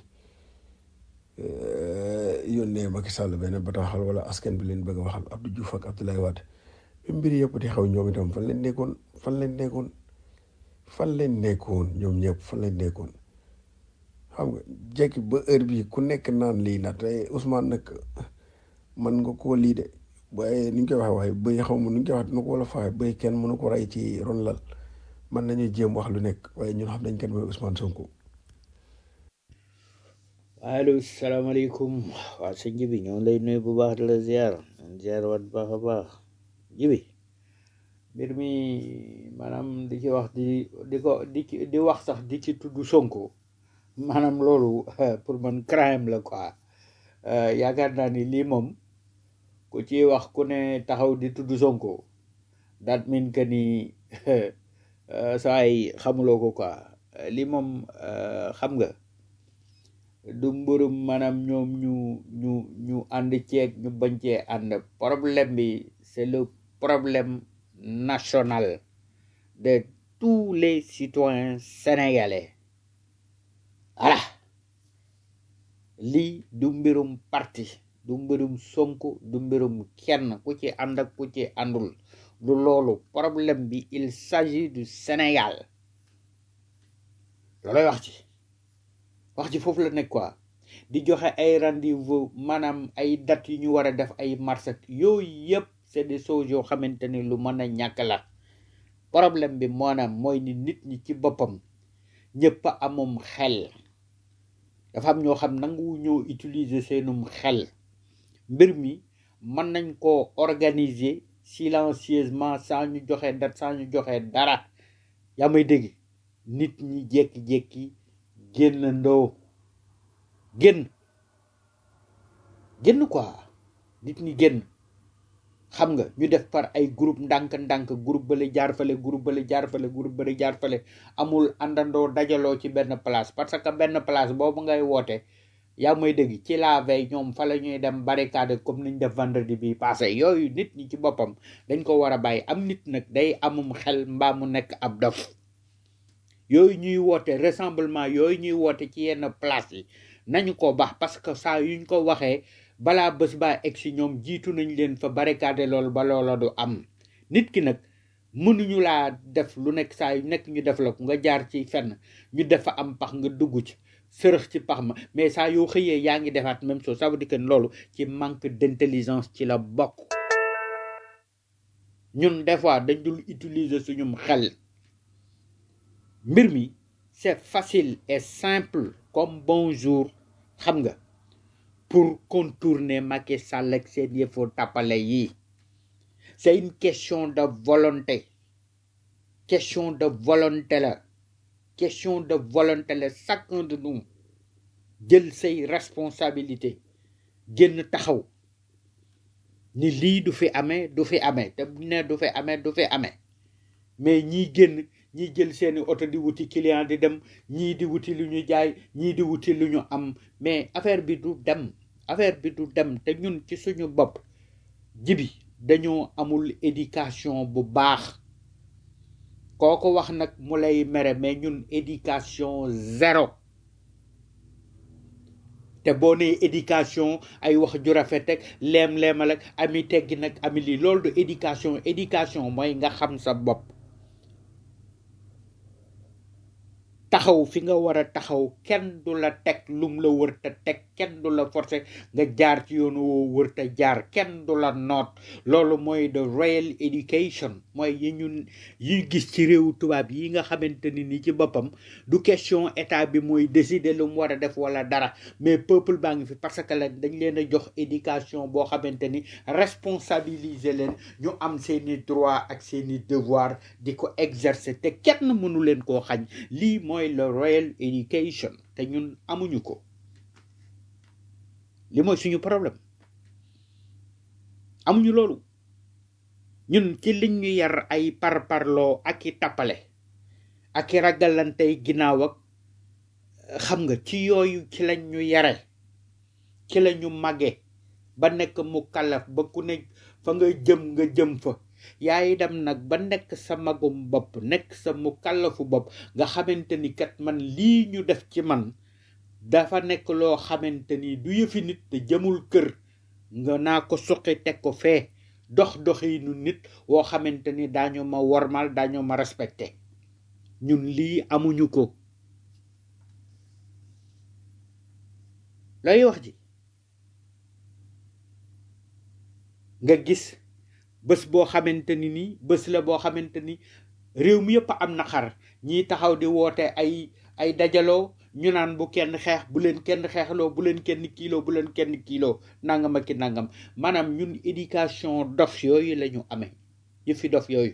yónnee Macky Sall benn bataaxal wala askan bi leen bëgg a waxal Abdou Diouf ak Abdoulaye Wade bi mbir yëpp di xew ñoom itam fan leen nekkoon fan leen nekkoon fan leen nekkoon ñoom ñëpp fan leen nekkoon xam nga jekki ba heure bi ku nekk naan lii la te Ousmane nag man nga koo lii de waaye ni ñu koy waxee waaye bëy xaw ma nu ñu koy wax nu ko wala faaye bëy kenn mënu ko rey ci ron lal man nañu jéem wax lu nekk waaye ñun xam nañ kenn mooy Ousmane Sonko. allo salaamaaleykum waa sëñ Jibi ñoo ngi lay nuyu bu baax di la ziar ziar wat baax a baax Jibi mbir mi maanaam di ci wax di di ko di ci di wax sax di ci tudd Sonko maanaam loolu pour man crime la quoi yaakaar naa ni lii moom ku ci wax ku ne taxaw di tudd Sonko that mean que ni saa yi xamuloo ko quoi lii moom xam nga du mbërum maanaam ñoom ñu ñu ñu ànd ceeg ñu bañ cee ànd problème bi c'est le problème national de tous les citoyens sénégalais voilà lii du mbirum parti du mbirum Sonko du mbirum kenn ku ci ànd ak ku ci àndul du loolu problème bi il s'agit du Sénégal looloy wax ci wax ji foofu la nekk quoi di joxe ay rendez-vous maanaam ay date yu ñu war a def ay marché yooyu yëpp c'est des choses yoo xamante ni lu mën a ñàkk la problème bi maanaam mooy ni nit ñi ci boppam ñëpp a amum xel dafa am ñoo xam nangu ñoo utiliser seenum xel mbir mi mën nañ koo organiser silencieusement sans ñu joxe date sans ñu joxe dara yaa may dégg nit ñi jékki-jékki génn ndoo génn génn quoi nit ñi génn xam nga ñu def par ay groupe ndànk-ndànk groupe bale jaar fale groupe bale jaar fale groupe bale jaar fale amul àndandoo dajaloo ci benn place parce que benn place boobu ngay woote yaa may dégg ci la veille ñoom fa la ñuy dem barricade comme niñ def vendredi bi passé yooyu nit ñi ci boppam dañ ko war a bàyyi am nit nag day amum xel mbaa mu nekk ab dof yooyu ñuy woote rassemblement yooyu ñuy woote ci yenn place yi nañu ko baax parce que saa yuñ ko waxee balaa bés baa egg si ñoom jiitu nañ leen fa barricade loolu ba loola du am nit ki nag mënuñu laa def lu nekk saa yu nekk ñu def la ko nga jaar ci fenn ñu def fa am pax nga dugg ci sërëx ci pax ma mais saa yoo xëyee yaa ngi defaat même chose ça veut dire que loolu ci manque d'intelligence ci la bokk ñun des fois dañ dul utiliser suñum xel mbir mi c'est facile et simple comme bonjour xam nga pour contourner Macky Sall ak seen yëfu tappale yi c'est une question de volonté question de volonté la question de volonté la chacun de nous jël say responsabilité génn taxaw ni lii du fi amee du fi amee te bu ne du fi amee du fi amee mais ñii génn ñii jël seeni oto di wuti client di dem ñii di wuti lu ñu jaay ñii di wuti lu ñu am mais affaire bi du dem affaire bi du dem te ñun ci suñu bopp jibi dañoo amul éducation bu baax kooko wax nag mu lay mere mais ñun éducation zéro te boo nee éducation ay wax ju rafet ak leem-leemal ak ami teggi nag ami lii loolu du éducation éducation mooy nga xam sa bopp taxaw fi nga war a taxaw kenn du la teg lum la wër te teg kenn du la forcer nga jaar ci yoonu woo wër te jaar kenn du la noot loolu mooy the real education mooy yi ñun yi gis ci réewu tubaab yi nga xamante ni ni ci boppam du question état bi mooy décider lu mu war a def wala dara mais peuple baa ngi fi parce que la dañ leen a jox éducation boo xamante ni responsabiliser leen ñu am seeni droit ak seeni devoir di ko exercer te kenn mënu leen koo xañ lii mooy le royal education te ñun amuñu ko li mooy suñu problème amuñu loolu ñun ci liñ ñu yar ay parparloo ak i tappale ak i ragalantey ginnaaw ak xam nga ci yooyu ci lañ ñu yare ci la ñu màgge ba nekk mu kalaf ba ku ne fa nga jëm nga jëm fa yaay dem nag ba nekk sa magum bopp nekk sa mu kallafu bopp nga xamante ni kat man lii ñu def ci man dafa nekk loo xamante ni du yëfi nit te jëmul kër nga naa ko suqi teg ko fee dox doxinu nit woo xamante ni daañu ma wormal daañu ma respecté ñun lii amuñu ko looy wax ji nga gis bés boo xamante ni nii bés la boo xamante ni réew mi yëpp am na xar ñii taxaw di woote ay ay dajaloo ñu naan bu kenn xeex bu leen kenn xeexloo bu leen kenn kiiloo bu leen kenn kiiloo nangam ak ki nangam maanaam ñun éducation dof yooyu la ñu amee yëfi dof yooyu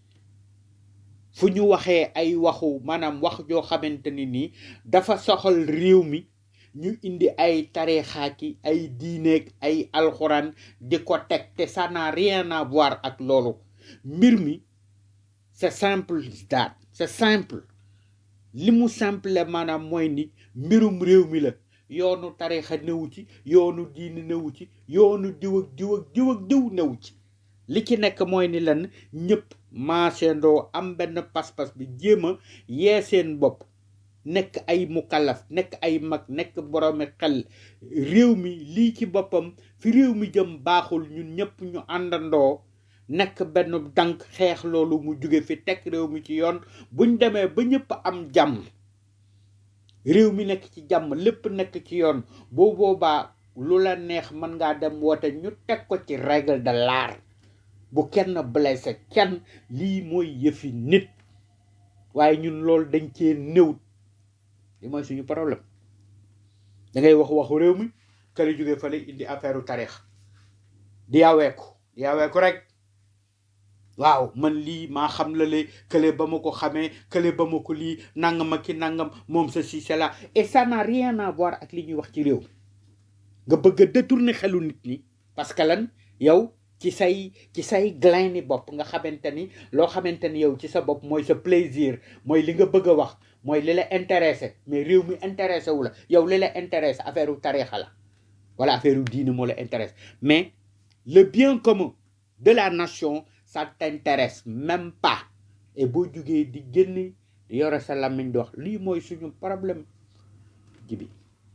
fu ñu waxee ay waxu maanaam wax joo xamante ni nii dafa soxal réew mi ñu indi ay tarixaaki ay diineeg ay alxuraan di ko teg te ça n'a rien à voir ak loolu mbir mi c'est simple that c'est simple li mu simple maanaam mooy ni mbirum réew mi la yoonu tarixa newu ci yoonu diine newu ci yoonu diw ak diw ak diw ak diw newu ci li ci nekk mooy ni lan ñëpp maasendoo am benn pas-pas bi jéem a yee seen bopp nekk ay mukallaf nekk ay mag nekk boroomi xel réew mi lii ci boppam fi réew mi jëm baaxul ñun ñëpp ñu àndandoo nekk benn dank xeex loolu mu jóge fi teg réew mi ci yoon buñ demee ba ñëpp am jàmm réew mi nekk ci jàmm lépp nekk ci yoon boo boobaa lu la neex mën ngaa dem woote ñu teg ko ci règle de l'art bu kenn blessé kenn lii mooy yëfi nit waaye ñun loolu dañ cee néew li mooy suñu problème da ngay wax waxu réew mi kër jóge fale indi affaire u tarix di yaweeku di yaweeku rek waaw man lii maa xam la le kële ba ma ko xamee kële ba ma ko lii nangam ak ki nangam moom sa si c'est là et ça n'a rien à voir ak li ñuy wax ci réew nga bëgg a détourner xelu nit ñi parce que lan yow ci say ci say glin ni bopp nga xamante ni loo xamante ni yow ci sa bopp mooy sa plaisir mooy li nga bëgg a wax mooy li la intéressé mais réew mi intéressé wu la yow li la intéressé affaire u tarixa la wala affaire u diine moo la intéresse mais le bien commun de la nation ça t'intéresse même pas et boo jugee di génn di yore sa làmmiñ di wax lii mooy suñu problème jibi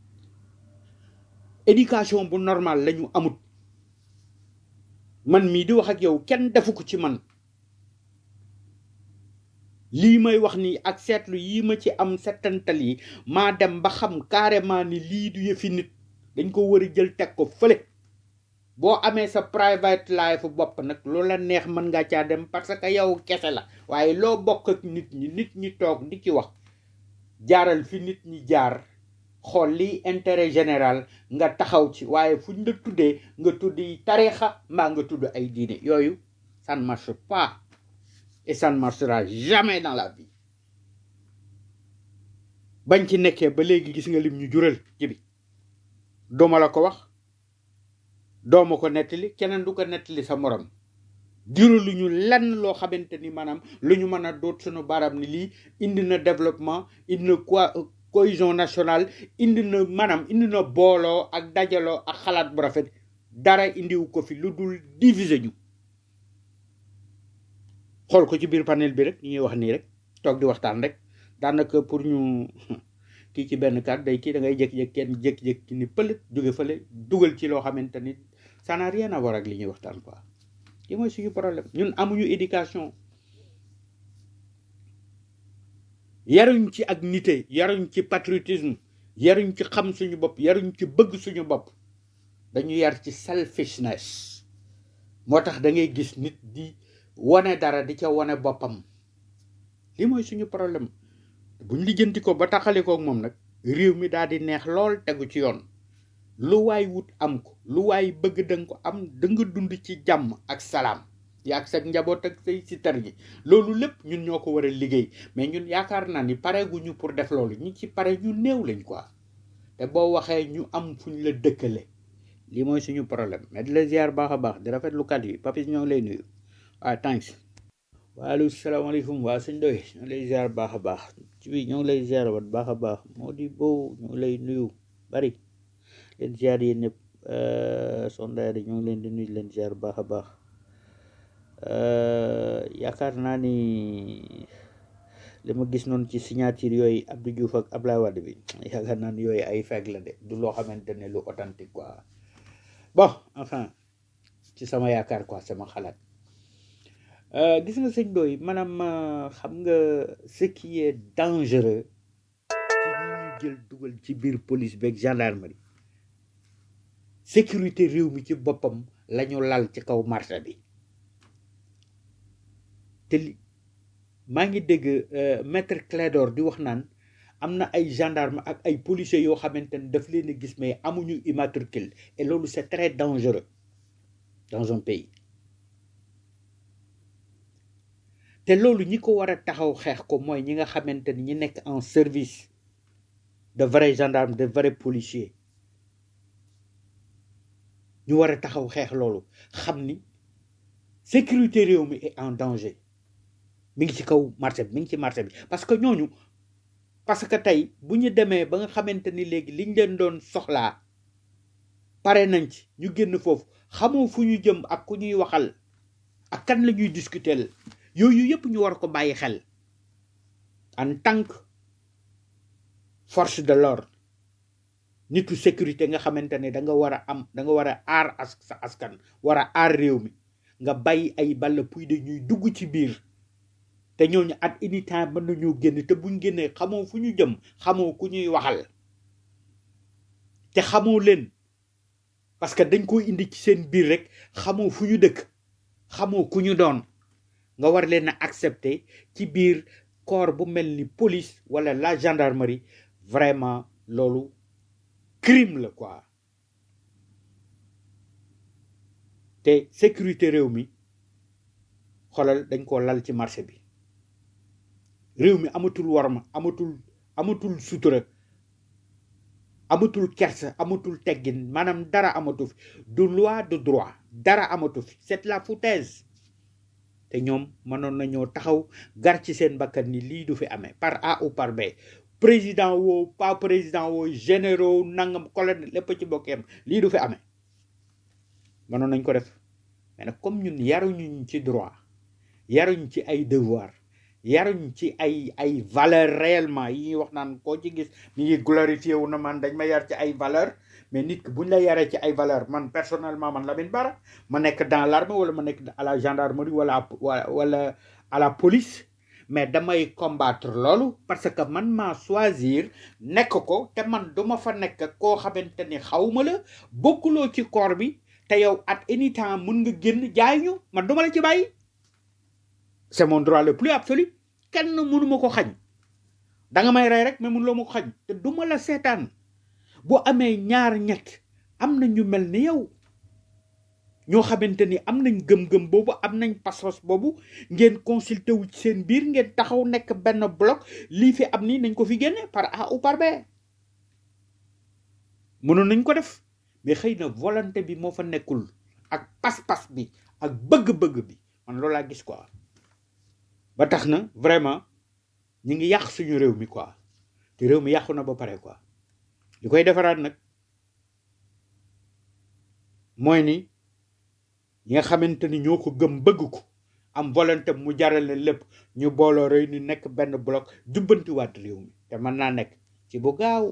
éducation bu normal la ñu amut man mii di wax ak yow kenn defu ko ci man lii may wax ni ak seetlu yi ma ci am settantal yi maa dem ba xam carrément ni lii du yëfi nit dañ ko war a jël teg ko fële boo amee sa private life bopp nag lu la neex mën nga caa dem parce que yow kese la waaye loo bokk ak nit ñi nit ñi toog di ci wax jaaral fi nit ñi jaar xool liy intérêt général nga taxaw ci waaye fuñ la tuddee nga tuddi tarixa mbaa nga tudd ay diine yooyu ça ne marche pas et ça ne marchera jamais dans la vie bañ ci nekkee ba léegi gis nga lim ñu jural ci bi dooma la ko wax dooma ko nettali keneen du ko nettali sa morom juralu ñu lenn loo xamante ni maanaam lu ñu mën a doot suñu baram ni lii indi na développement indi na quoi cohésion nationale indi na maanaam indi na booloo ak dajaloo ak xalaat bu rafet dara indiwu ko fi lu dul diviser ñu xool ko ci biir panel bi rek ñu ñuy wax nii rek toog di waxtaan rek daanaka pour ñu kii ci benn kàddu day kii da ngay jékki-jékki kenn jékki-jékki ni pël jóge fële dugal ci loo xamante ni ça n'a rien à voir ak li ñuy waxtaan quoi li mooy suñu problème ñun amuñu éducation yaruñ ci ak nité yaruñ ci patriotisme yaruñ ci xam suñu bopp yaruñ ci bëgg suñu bopp dañu yar ci selfishness moo tax da ngay gis nit di wane dara di ca wane boppam li mooy suñu problème buñ lijjanti ko ba taxali ko ak moom nag réew mi daal di neex lool tegu ci yoon lu waay wut am ko lu waay bëgg danga ko am da nga dund ci jàmm ak salaam yaag sa njaboot ak say si tar gi loolu lépp ñun ñoo ko war a liggéey mais ñun yaakaar naa ni pareeguñu pour def loolu ñi ci pare ñu néew lañ quoi te boo waxee ñu am fuñ la dëkkale lii mooy suñu problème mais di la ziar baax a baax di rafetlu kat yi papis ñoo ngi lay nuyu waaw thanks waaleykum salaamaaleykum waa sëñ doy ñoo ngi lay ziar baax a baax ci bi ñoo ngi lay ziar wat baax a baax moo di boobu ñoo ngi lay nuyu bari leen ziar yéen ñëpp sondaar yi ñoo ngi leen di nuyu leen ziar baax a baax yaakaar naa ni li ma gis noonu ci signature yooyu Abdou Diouf ak Ablaye Wade bi yaakaar naa ni yooyu ay fekk la de du loo xamante ne lu authentique quoi bon enfin ci sama yaakaar quoi sama xalaat Euh, gis nga sëñ doy maanaam euh, xam nga ce qui est dangereux ci ñi ñu jël dugal ci biir police beeg gendarmerie sécurité réew mi ci boppam la ñu lal ci kaw marché bi te li maa ngi dégg euh, maître Clédor di wax naan am na ay gendarme ak ay policiers yoo xamante ne daf leen a gis mais amuñu immatricule et loolu c'est très dangereux dans un pays te loolu ñi ko war a taxaw xeex ko mooy ñi nga xamante ni ñi nekk en service de vrais gendarmes de vrais policiers ñu war a taxaw xeex loolu xam ni sécurité réew mi est en danger mi ngi ci kaw marché bi mi ngi ci marché bi parce que ñooñu parce que tey bu ñu demee ba nga xamante ni léegi liñ leen doon soxlaa pare nañ ci ñu génn foofu xamoo fu ñu jëm ak ku ñuy waxal ak kan la ñuy discuter yooyu yëpp ñu war ko bàyyi xel en tant que force de l'ordre nitu sécurité nga xamante ne da nga war a am da nga war a aar as sa askan war a aar réew mi nga bàyyi ay balla puy de ñuy dugg ci biir te ñooñu at any time mën nañoo génn te buñ génnee xamoo fu ñu jëm xamoo ku ñuy waxal te xamoo leen parce que dañ ko indi ci seen biir rek xamoo fu ñu dëkk xamoo ku ñu doon nga war leen a accepter ci biir corps bu mel ni police wala la gendarmerie vraiment loolu crime la quoi te sécurité réew mi xoolal dañ ko lal ci marché bi réew mi amatul warma amatul amatul sutura amatul kersa amatul teggin maanaam dara amatu fi du loi de droit dara amatu fi c'est la foutaise te ñoom mënoon nañoo taxaw gar ci seen bakkan ni lii du fi amee par A ou par B président woo pas président woo généraux nangam colonel lépp ci bokkeem lii du fi amee mënoon nañ ko def mais nag comme ñun yaruñu ci droit yaruñ ci ay devoir yaruñ ci ay ay valeur réellement yi ñuy wax naan koo ci gis mi ngi glorifié wu na man dañ ma yar ci ay valeur mais nit ki buñ la yaree ci ay valeur man personnellement man Lamine Bara ma nekk dans l'armée wala ma nekk à la gendarmerie wala wala à la police mais damay combattre loolu parce que man maa choisir nekk ko te man duma fa nekk koo xamante ni xawma la bokkuloo ci corps bi te yow at any temps mun nga génn jaay ñu man duma la ci bàyyi c'est mon droit le plus absolu kenn mënuma ko xañ da nga may rey rek mais mënuloo ma ko xañ te duma la seetaan boo amee ñaar ñett am na ñu mel ni yow ñoo xamante ni am nañ gëm-gëm boobu am nañ pas-pas boobu ngeen consulté wu ci seen biir ngeen taxaw nekk benn bloc lii fi am nii nañ ko fi génne par A ou par B mënoon nañ ko def mais xëy na volonté bi moo fa nekkul ak pas-pas bi ak bëgg-bëgg bi man loolu laa gis quoi ba tax na vraiment ñi ngi yàq suñu réew mi quoi te réew mi yàqu na ba pare quoi li koy defaraat nag mooy ni ñi nga xamante ni ñoo ko gëm bëgg ko am volonté mu jaral leen lépp ñu booloo rëy ni nekk benn bloc jubbantiwaat réew mi te mën naa nekk ci bu gaaw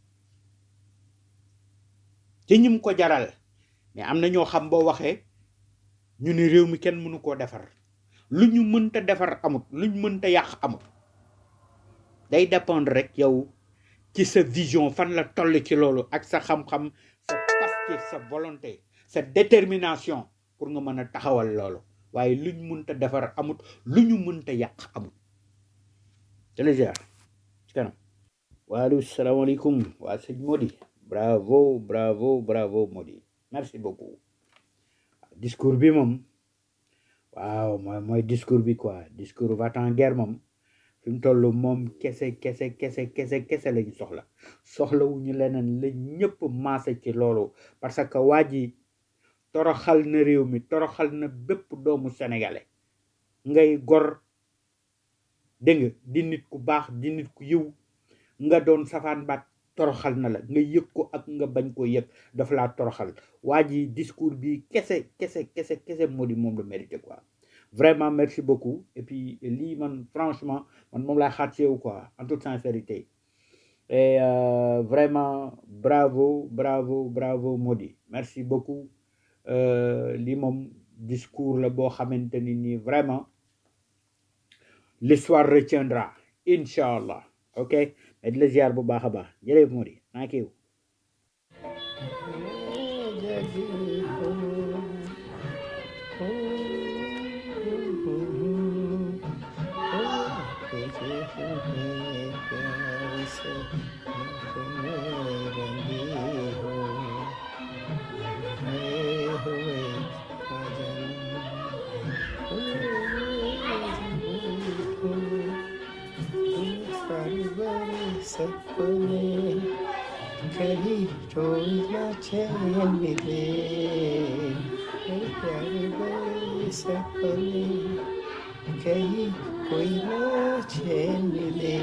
ci ñim ko jaral mais am na ñoo xam boo waxee ñu ni réew mi kenn mënu koo defar lu ñu mënta defar amut lu ñu mënta yàq amut day dépendre rek yow ci sa vision fan la toll ci loolu ak sa xam-xam sa pastif sa volonté sa détermination pour nga mën a taxawal loolu waaye lu ñu mënta defar amut lu ñu mënta yàq amut télégiar ci kanam waaleykum salaamaaleykum waa sëñ Modi bravo bravo bravo Modi merci beaucoup discours bi moom waaw mooy mooy discours bi quoi discours va-t-en-guerre moom fi mu toll moom kese kese kese kese kese lañu soxla soxlawuñu leneen la ñëpp maase ci loolu parce que waa ji toroxal na réew mi toroxal na bépp doomu sénégalais ngay gor dégg nga di nit ku baax di nit ku yiw nga doon safaan baat toroxal na la nga yëg ko ak nga bañ ko yëg dafa laa toroxal waa ji discours bi kese kese kese kese moo di moom la mérité quoi vraiment merci beaucoup et puis lii man franchement man moom laa xaat ci yow quoi en toute sincérité et euh, vraiment bravo bravo bravo Modi merci beaucoup euh, lii moom discours la boo xamante ni nii vraiment l'histoire retiendra incha allah ok mais di la ziar bu baax a baax jërëjëf Modi naa kiiw कहीं रोई ना चैन मिले मेरे प्यारे बड़े सपने कहीं कोई ना चैन मिले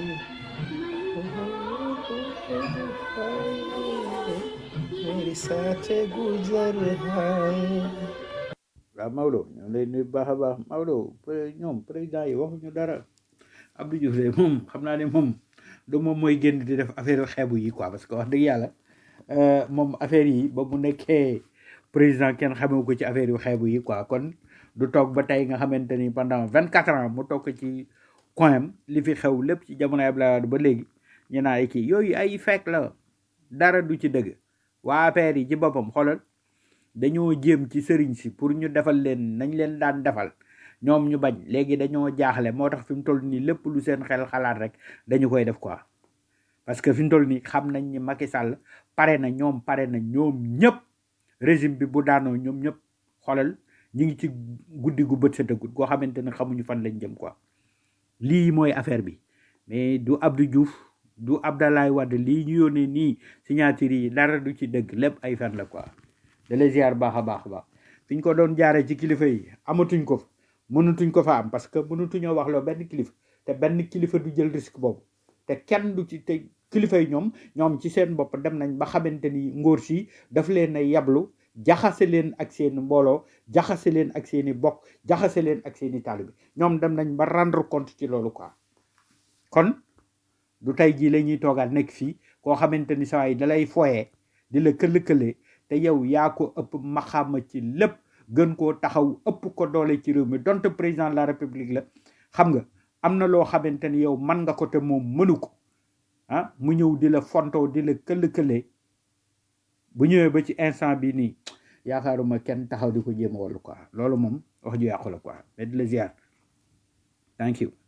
मेरे साथ गुजर है waaw Maodo ñoo lay nuyu bu baax a baax Maodo pré- ñoom président yi waxuñu dara Abdou Diouf de moom xam naa ne moom du moom mooy génn di def affaire xeebu yi quoi parce que wax dëgg yàlla euh, moom affaire yi ba mu nekkee président kenn xamewu ko ci affaire yu xeebu yi quoi kon du toog ba tey nga xamante ni pendant vingt quatre ans mu toog ci coin am li fi xew lépp ci jamono Abdoulaye Wade ba léegi ñu naan ay kii yooyu ay fekk la dara du ci dëgg waa affaire yi ci boppam xoolal dañoo jéem ci sëriñ si pour ñu defal leen nañ leen daan defal ñoom ñu bañ léegi dañoo jaaxle moo tax fi mu toll nii lépp lu seen xel xalaat rek dañu koy def quoi parce que fi mu toll nii xam nañ ni Macky Sall pare na ñoom pare na ñoom ñëpp régime bi bu daanoo ñoom ñëpp xoolal ñi ngi ci guddi gu bët setagut goo xamante ne xamuñu fan lañ jëm quoi lii mooy affaire bi mais du Abdou Diouf du Abdoulaye Wade lii ñu yónnee nii signature yi dara du ci dëgg lépp ay fen la quoi da lay ziar baax a baax a baax fi ñu ko doon jaaree ci kilifa yi amatuñ ko fa mënatuñ ko fa am parce que mënatuñoo wax loo benn kilifa te benn kilifa du jël risque boobu te kenn du ci te kilifa yi ñoom ñoom ci seen bopp dem nañ ba xamante ni ngóor si daf leen a yablu jaxase leen ak seeni mbooloo jaxase leen ak seeni bokk jaxase leen ak seeni taalibe ñoom dem nañ ba rendre compte ci loolu quoi kon du tey jii la ñuy toogaat nekk fii koo xamante ni saa yi dalay foyee di la këll-këlee te yow yaa ko ëpp maxaama ci lépp gën koo taxaw ëpp ko doole ci réew mi donte président de la république la xam nga am na loo xamante ni yow man nga ko te moom mënu ko ah mu ñëw di la fontoo di la këll-këlee bu ñëwee ba ci instant bi nii yaakaaruma kenn taxaw di ko jéem a wallu quoi loolu moom wax ju yàqu la quoi mais di la ziar thank you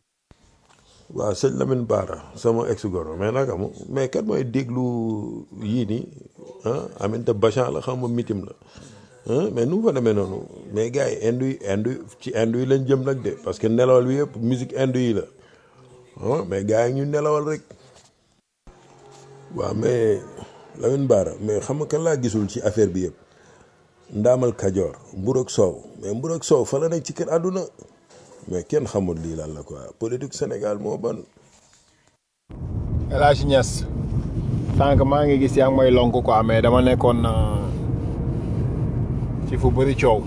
waaw sëñ Lamine Bara sama ex goro mais nag amu mais kat mooy déglu yii nii ah Aminata Bachan la xam ma mitim la ah mais nu mu fa demee noonu mais gars yi indu yi indu ci indu yi lañ jëm nag de parce que nelawal bi yëpp musique indu yi la ah mais gars yi ñu nelawal rek waaw mais Lamine Bara mais xam nga kan laa gisul ci affaire bi yëpp ndaamal kajoor mbur ak soow mais mbur ak soow fa la nekk ci kër àdduna mais kenn xamul lii lan la quoi politique Sénégal moo ban El Hadj Niass sànq maa ngi gis yaa ngi may lonk quoi mais dama nekkoon euh, ci fu bëri coow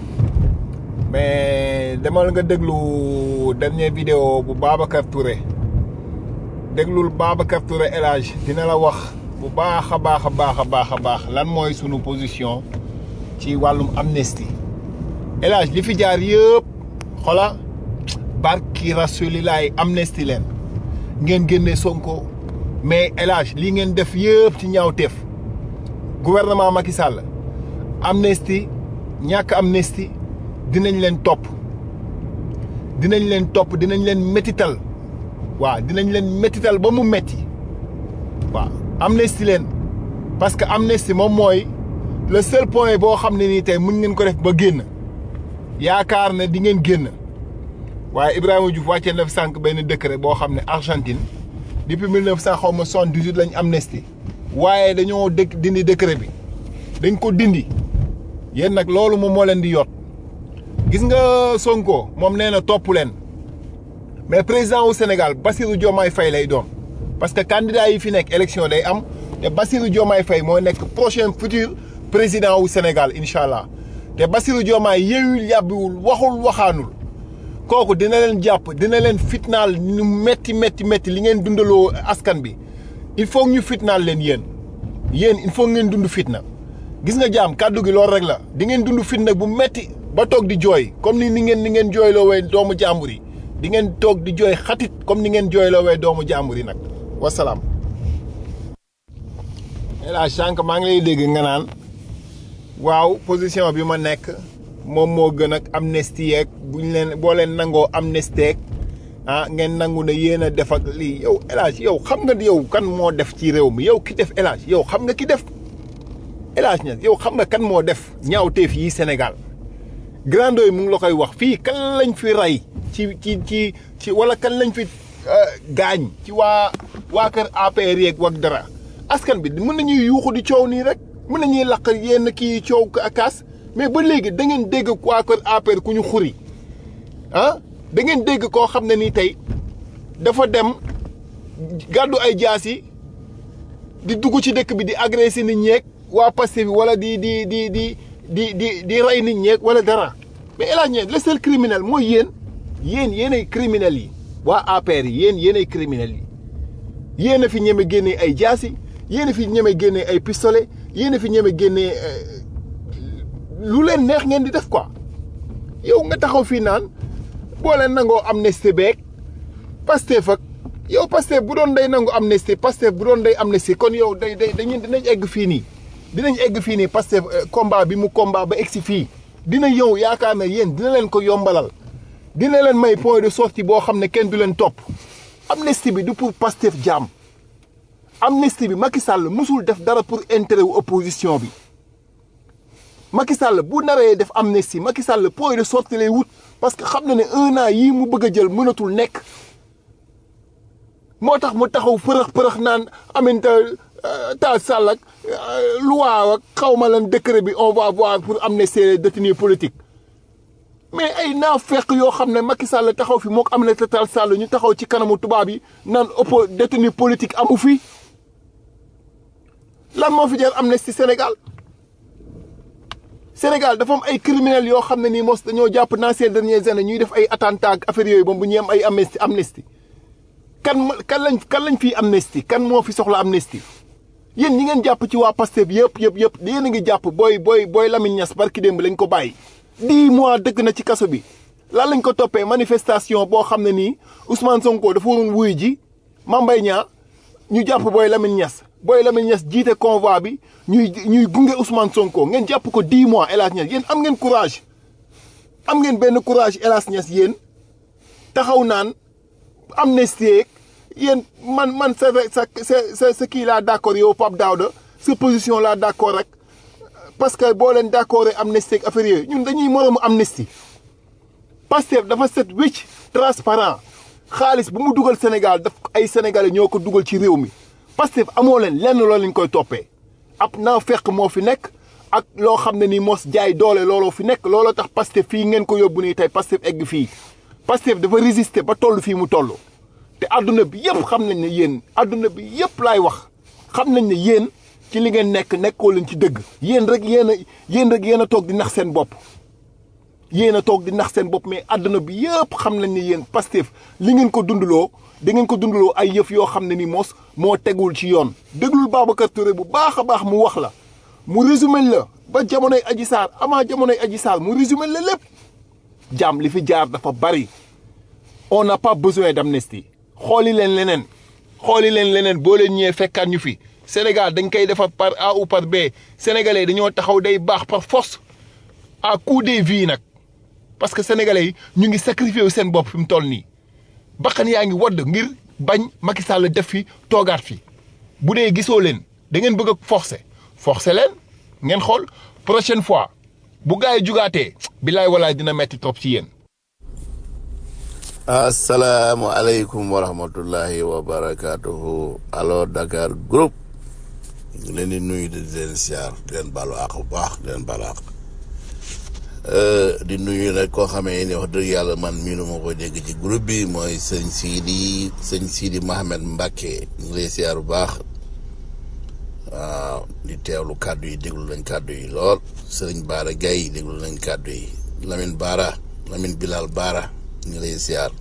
mais demal nga déglu dernière vidéo bu Babacar Touré déglul Babacar Touré El Hadj dina la wax bu baax a baax a baax a baax a baax lan mooy sunu position ci wàllum amnistie El Hadj li fi jaar yëpp xola barki rasulilaay amnistie leen ngeen génne Sonko mais El Hadj li ngeen def yëpp ci ñaawteef gouvernement Macky Sall amnistie ñàkk amnistie dinañ leen topp dinañ leen topp dinañ leen métital waaw dinañ leen métital ba mu metti waaw amnistie leen parce que amnistie moom mooy le seul point boo xam ne nii tey mën ngeen ko def ba génn yaakaar ne di ngeen génn waaye Ibrahima Diouf wàccee na fi sànq benn décret boo xam ne Argentine depuis mille neuf cent xaw ma soixante-dix-huit lañ amnistie waaye dañoo dëkk dindi décret bi dañ ko dindi yéen nag loolu moom moo leen di yot gis nga Sonko moom nee na topp leen mais président wu Sénégal Bassirou Diomaye Faye lay doon parce que candidat yi fi nekk élection day am te Bassirou Diomaye Faye moo nekk prochain futur président wu Sénégal incha allah te Bassirou Diomaye yeewul yàbbiwul waxul waxaanul kooku dina leen jàpp dina leen fitnaal ñu metti metti metti li ngeen dundaloo askan bi il faut ñu fitnaal leen yéen yéen il faut ngeen dund fitna gis nga jaam kàddu gi loolu rek la di ngeen dund fitna bu metti ba toog di jooy comme ni ni ngeen ni ngeen jooyloo wee doomu jàmbur yi di ngeen toog di jooy xatit comme ni ngeen jooyloo wee doomu jàmbur yi nag wasalaam. El Hadj sànq maa ngi lay dégg nga naan waaw position bi ma nekk moom moo gën ak amnistie yeeg bu ñu leen boo leen nangoo amnistie ah ngeen nangu ne yéen a def ak lii yow El Hadj yow xam nga yow kan moo def ci réew mi yow ki def El Hadj yow xam nga ki def El Hadj Niass yow xam nga kan moo def ñaawteef yi Sénégal grando yi mu ngi la koy wax fii kan lañ fi rey ci ci ci ci wala kan lañ fi gaañ ci waa waa kër APR yeeg wak dara askan bi mën nañuy yuuxu di coow nii rek mën nañuy laq yenn kii coow kaas mais ba léegi da ngeen dégg waa kër APR ku ñu xuri ah da ngeen dégg koo xam ne nii tey dafa dem gàddu ay jaas yi di dugg ci dëkk bi di agressé nit ñeeg waa Pastef bi wala di di di di di di di rey nit ñeeg wala dara mais El Hadj Niass le seul criminel mooy yéen yéen yéenay criminel yi waa APR yi yéen yéenay criminel yi yéen a fi ñeme génnee ay jaasi yéen a fi ñeme génnee ay pistolet yéen a fi ñeme génnee lu leen neex ngeen di def quoi yow nga taxaw fii naan boo leen nangoo amnistie beeg Pastef ak yow Pastef bu doon day nangu amnistie Pastef bu doon day amnistie kon yow day day dañuy dinañ egg fii nii dinañ egg fii nii Pastef combat bi mu combat ba egg si fii dina yow yaakaar na yéen dina leen ko yombalal dina leen may point de sortie boo xam ne kenn du leen topp amnistie bi du pour Pastef jaam amnistie bi Macky Sall musul def dara pour intérêt wu opposition bi Macky Sall bu naree def amnistie Macky Sall point de sortie lay wut parce que xam na ne un an yii mu bëgg a jël mënatul nekk moo tax mu taxaw përëx përëx naan aminta taal Sall ak loi ak xaw ma lan décret bi on va voir pour amnistier les détenus politiques mais ay naa fekk yoo xam ne Macky Sall taxaw fi moo ko Aminata Tall Sall ñu taxaw ci kanamu tubaab yi naan oppo détenu politique amu fi lan moo fi jar amnistie Sénégal Sénégal dafa am ay criminels yoo xam ne nii mos dañoo jàpp dans ces dernières années ñuy def ay attentats ak affaire yooyu moom bu ñuy am ay amnistie amnistie kan kan lañ kan lañ fii amnistie kan moo fi soxla amnistie yéen ñi ngeen jàpp ci waa Pastef bi yëpp yëpp yëpp yéen a ngi jàpp booy booy booy Lamine Niass barki démb lañ ko bàyyi. dix mois dëkk na ci kaso bi lan lañ ko toppee manifestation boo xam ne nii Ousmane Sonko dafa waroon wuyu ji Mame Mbaye Niang ñu jàpp booy Lamine Niass booy Lamine Niass jiite convoi bi ñuy ñuy gunge Ousmane Sonko ngeen jàpp ko dix mois El Hadj Niass yéen am ngeen courage am ngeen benn courage El Hadj Niass yéen taxaw naan amnistie yéen man man sa sa sa sa kii laa d' accord yow Pape Daouda sa position laa d' accord rek parce que boo leen d' accord amnistie ak affaire yooyu ñun dañuy moroomu amnistie Pastef dafa set wécc transparent xaalis bu mu dugal Sénégal daf ay sénégalais ñoo ko dugal ci réew mi Pastef amoo leen lenn loolu lañ koy toppee ab naa fekk moo fi nekk ak loo xam ne nii mos jaay doole looloo fi nekk looloo tax Pastef fii ngeen ko yóbbu nii tey Pastef egg fii Pastef dafa résister ba toll fii mu toll te àdduna bi yëpp xam nañ ne yéen àdduna bi yëpp laay wax xam nañ ne yéen ci li ngeen nekk nekkoo leen ci dëgg yéen rek yéen a yéen rek yéen a toog di nax seen bopp yéen a toog di nax seen bopp mais àdduna bi yëpp xam nañ ne yéen Pastef li ngeen ko dundaloo da ngeen ko dundaloo ay yëf yoo xam ne ni moos moo tegul ci yoon déglul Babacar Touré bu baax a baax mu wax la mu résumé la ba jamonoy Adji Sarr avant jamonoy Adji Sarr mu résumé la lépp jàmm li fi jaar dafa bari on n'a pas besoin d'amnistie xooli leen leneen xooli leen leneen boo leen ñëwee fekkaat ñu fi Sénégal dañ koy defar par A ou par B sénégalais dañoo taxaw day baax par force à coup des vies nag parce que sénégalais yi ñu ngi sacrifié wu seen bopp fi mu toll nii bakkan yaa ngi wadd ngir bañ Macky Sall def fi toogaat fi bu dee gisoo leen da ngeen bëgg a forcer forcer leen ngeen xool prochaine fois bu gars yi jugaatee bilaay walaay dina metti trop ci yéen. asalaamualeykum wa rahmatullahi wa barakatuhu alo Dakar groupe ñu leen di nuyu di leen siyaar di leen balu àq bu baax di leen balu àq di nuyu nag koo xamee ni wax dëgg yàlla man miinu ma ko dégg ci groupe bi mooy sëñ Sidi sëñ Sidi Mohamed Mbacke ñu ngi lay siyaar bu baax waaw di teewlu kàddu yi déglu nañ kàddu yi lool sëriñ Baara Gaye déglu nañ kàddu yi Lamine Baara Lamine Bilal Baara ñu ngi lay siyaar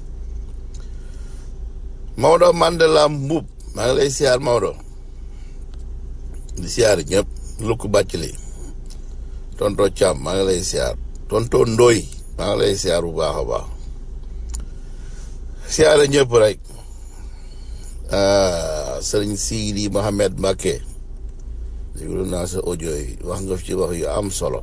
Maodo Mandela Mbub maa ngi lay siyaar Maodo di siyaar ñëpp lukk bàcc li tonto Thiam maa ngi lay siyaar tonto Ndoy maa ngi lay siyaar bu baax a baax siyaare ñëpp rek sëriñ Sidi Mohamed Mbacke déglu naa sa audio yi wax nga ci wax yu am solo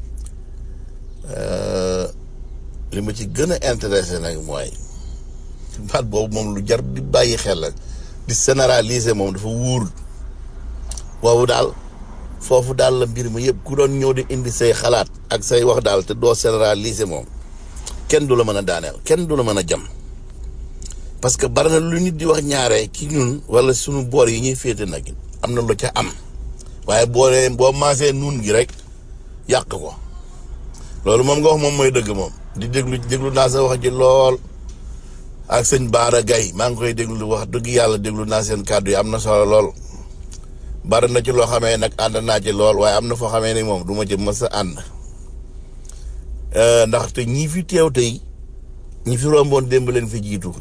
li ma ci gën a intéressé nag mooy baat boobu moom lu jar di bàyyi xel la di généraliser moom dafa wuur boobu daal foofu daal la mbir mi yëpp ku doon ñëw di indi say xalaat ak say wax daal te doo généraliser moom kenn du la mën a daaneel kenn du la mën a jam parce que bari na lu nit di wax ñaare ci ñun wala sunu boor yi ñuy féete nag am na lu ca am waaye boo dee boo maasee nuun gi rek yàq ko loolu moom nga wax moom mooy dëgg moom di déglu déglu naa sa wax ji lool ak sëñ Baara Gaye maa ngi koy déglu wax dëgg yàlla déglu naa seen kàddu yi am na solo lool bari na ci loo xamee nag ànd naa ci lool waaye am na foo xamee ni moom du ma ci mës a ànd ndaxte ñii fi teew tey ñi fi romboon démb leen fi jiitu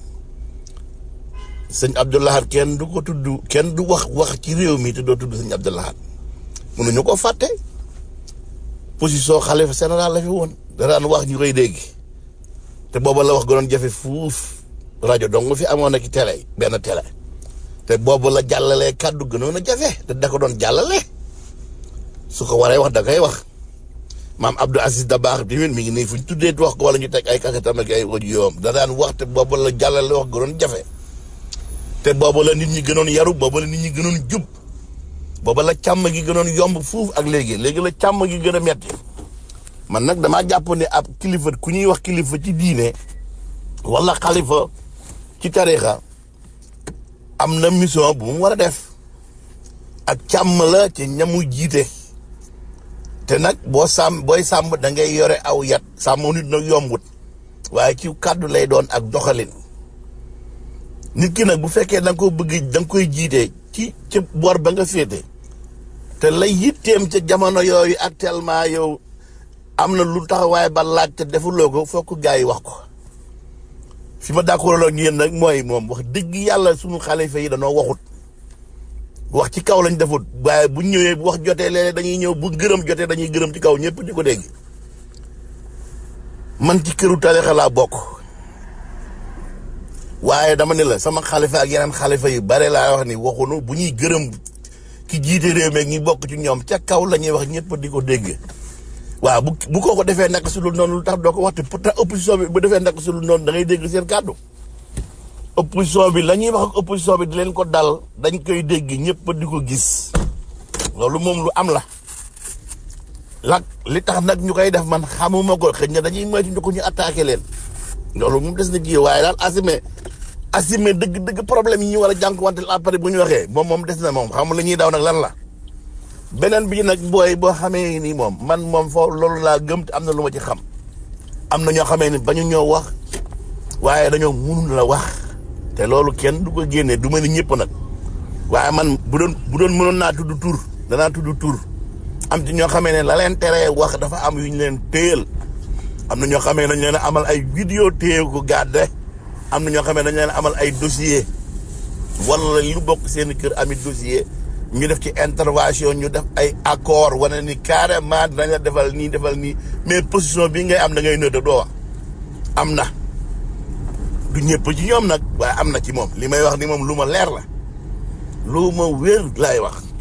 sëñ Abdoulahat kenn du ko tudd kenn du wax wax ci réew mi te doo tudd sëñ Abdoulahat mënuñu ko fàtte position xalifa général la fi woon da daan wax ñu koy dégg te booba la wax gënoon jafe fuuf rajo dong fi amoon ak télé benn télé te boobu la jàllalee kàddu gënoon a jafe te da ko doon jàllale su ko waree wax da koy wax maam Abdou Aziz Dabakh bi mi ngi nii fu ñu tuddee wax ko wala ñu teg ay kakatam ak ay audio da daan wax te boobu la jàllale wax gënoon jafe te boobu la nit ñi gënoon yaru boobu la nit ñi gënoon jub booba la càmm gi gënoon yomb fuuf ak léegi léegi la càmm gi gën a metti man nag damaa jàpp ne ab kilifa ku ñuy wax kilifa ci diine wala xalifa ci tarixa am na mission bu mu war a def ak càmm la ci ñamu jiite te nag boo sàmm booy sàmm da ngay yore aw yat sàmm nit nag yombut waaye ci kàddu lay doon ak doxalin nit ki nag bu fekkee da nga ko bëgg da nga koy jiite ci ci boor ba nga féete te lay yitteem ca jamono yooyu actuellement yow am na lu taxawaay ba laaj te defuloo ko fokk gaa yi wax ko fi ma d'accord ak yéen nag mooy moom wax dëgg yàlla sunu xalifa yi danoo waxut wax ci kaw lañ defut waaye bu ñëwee bu wax jotee léeg dañuy ñëw bu gërëm jotee dañuy gërëm ci kaw ñëpp di ko dégg man ci këru tarixa laa bokk waaye dama ne la sama xalifa ak yeneen xalifa yu bare laa wax ni waxunu bu ñuy gërëm ki jiite réew mi ak ñi bokk ci ñoom ca kaw la ñuy wax ñëpp di ko dégg waaw bu bu ko ko defee naka su dul noonu lu tax doo ko wax te pourtant opposition bi bu defee naka su dul noonu da ngay dégg seen kàddu opposition bi la ñuy wax ak opposition bi di leen ko dal dañ koy dégg ñëpp di ko gis loolu moom lu am la lak li tax nag ñu koy def man xamuma ko xëy na dañuy moytu ñu ko ñu attaqué leen loolu moom des na ji waaye daal assumé assumé dëgg-dëgg problème yi ñu war a jànkuwanteel après bu ñu waxee moom moom des na moom xam la ñuy daw nag lan la beneen bi nag booy boo xamee ni moom man moom foofu loolu laa gëm te am na lu ma ci xam am na ñoo xamee ni bañu ñoo wax waaye dañoo mënul la wax te loolu kenn du ko génnee du ma ni ñëpp nag waaye man bu doon bu doon mënoon naa tudd tur danaa tudd tur am ci ñoo xamee ne la leen teree wax dafa am yu ñu leen téyel am na ñoo xamee nañ leen amal ay vidéo téye ko gàdde am na ñoo xam ne dañ leen amal ay dossier wala lu bokk seen kër ami dossier ñu def ci intervention ñu def ay accord wane ni carrément dinañ la defal nii defal nii mais position bi ngay am da ngay nëdd doo wax am na du ñëpp ci ñoom nag waaye am na ci moom li may wax ni moom lu ma leer la lu ma wér laay wax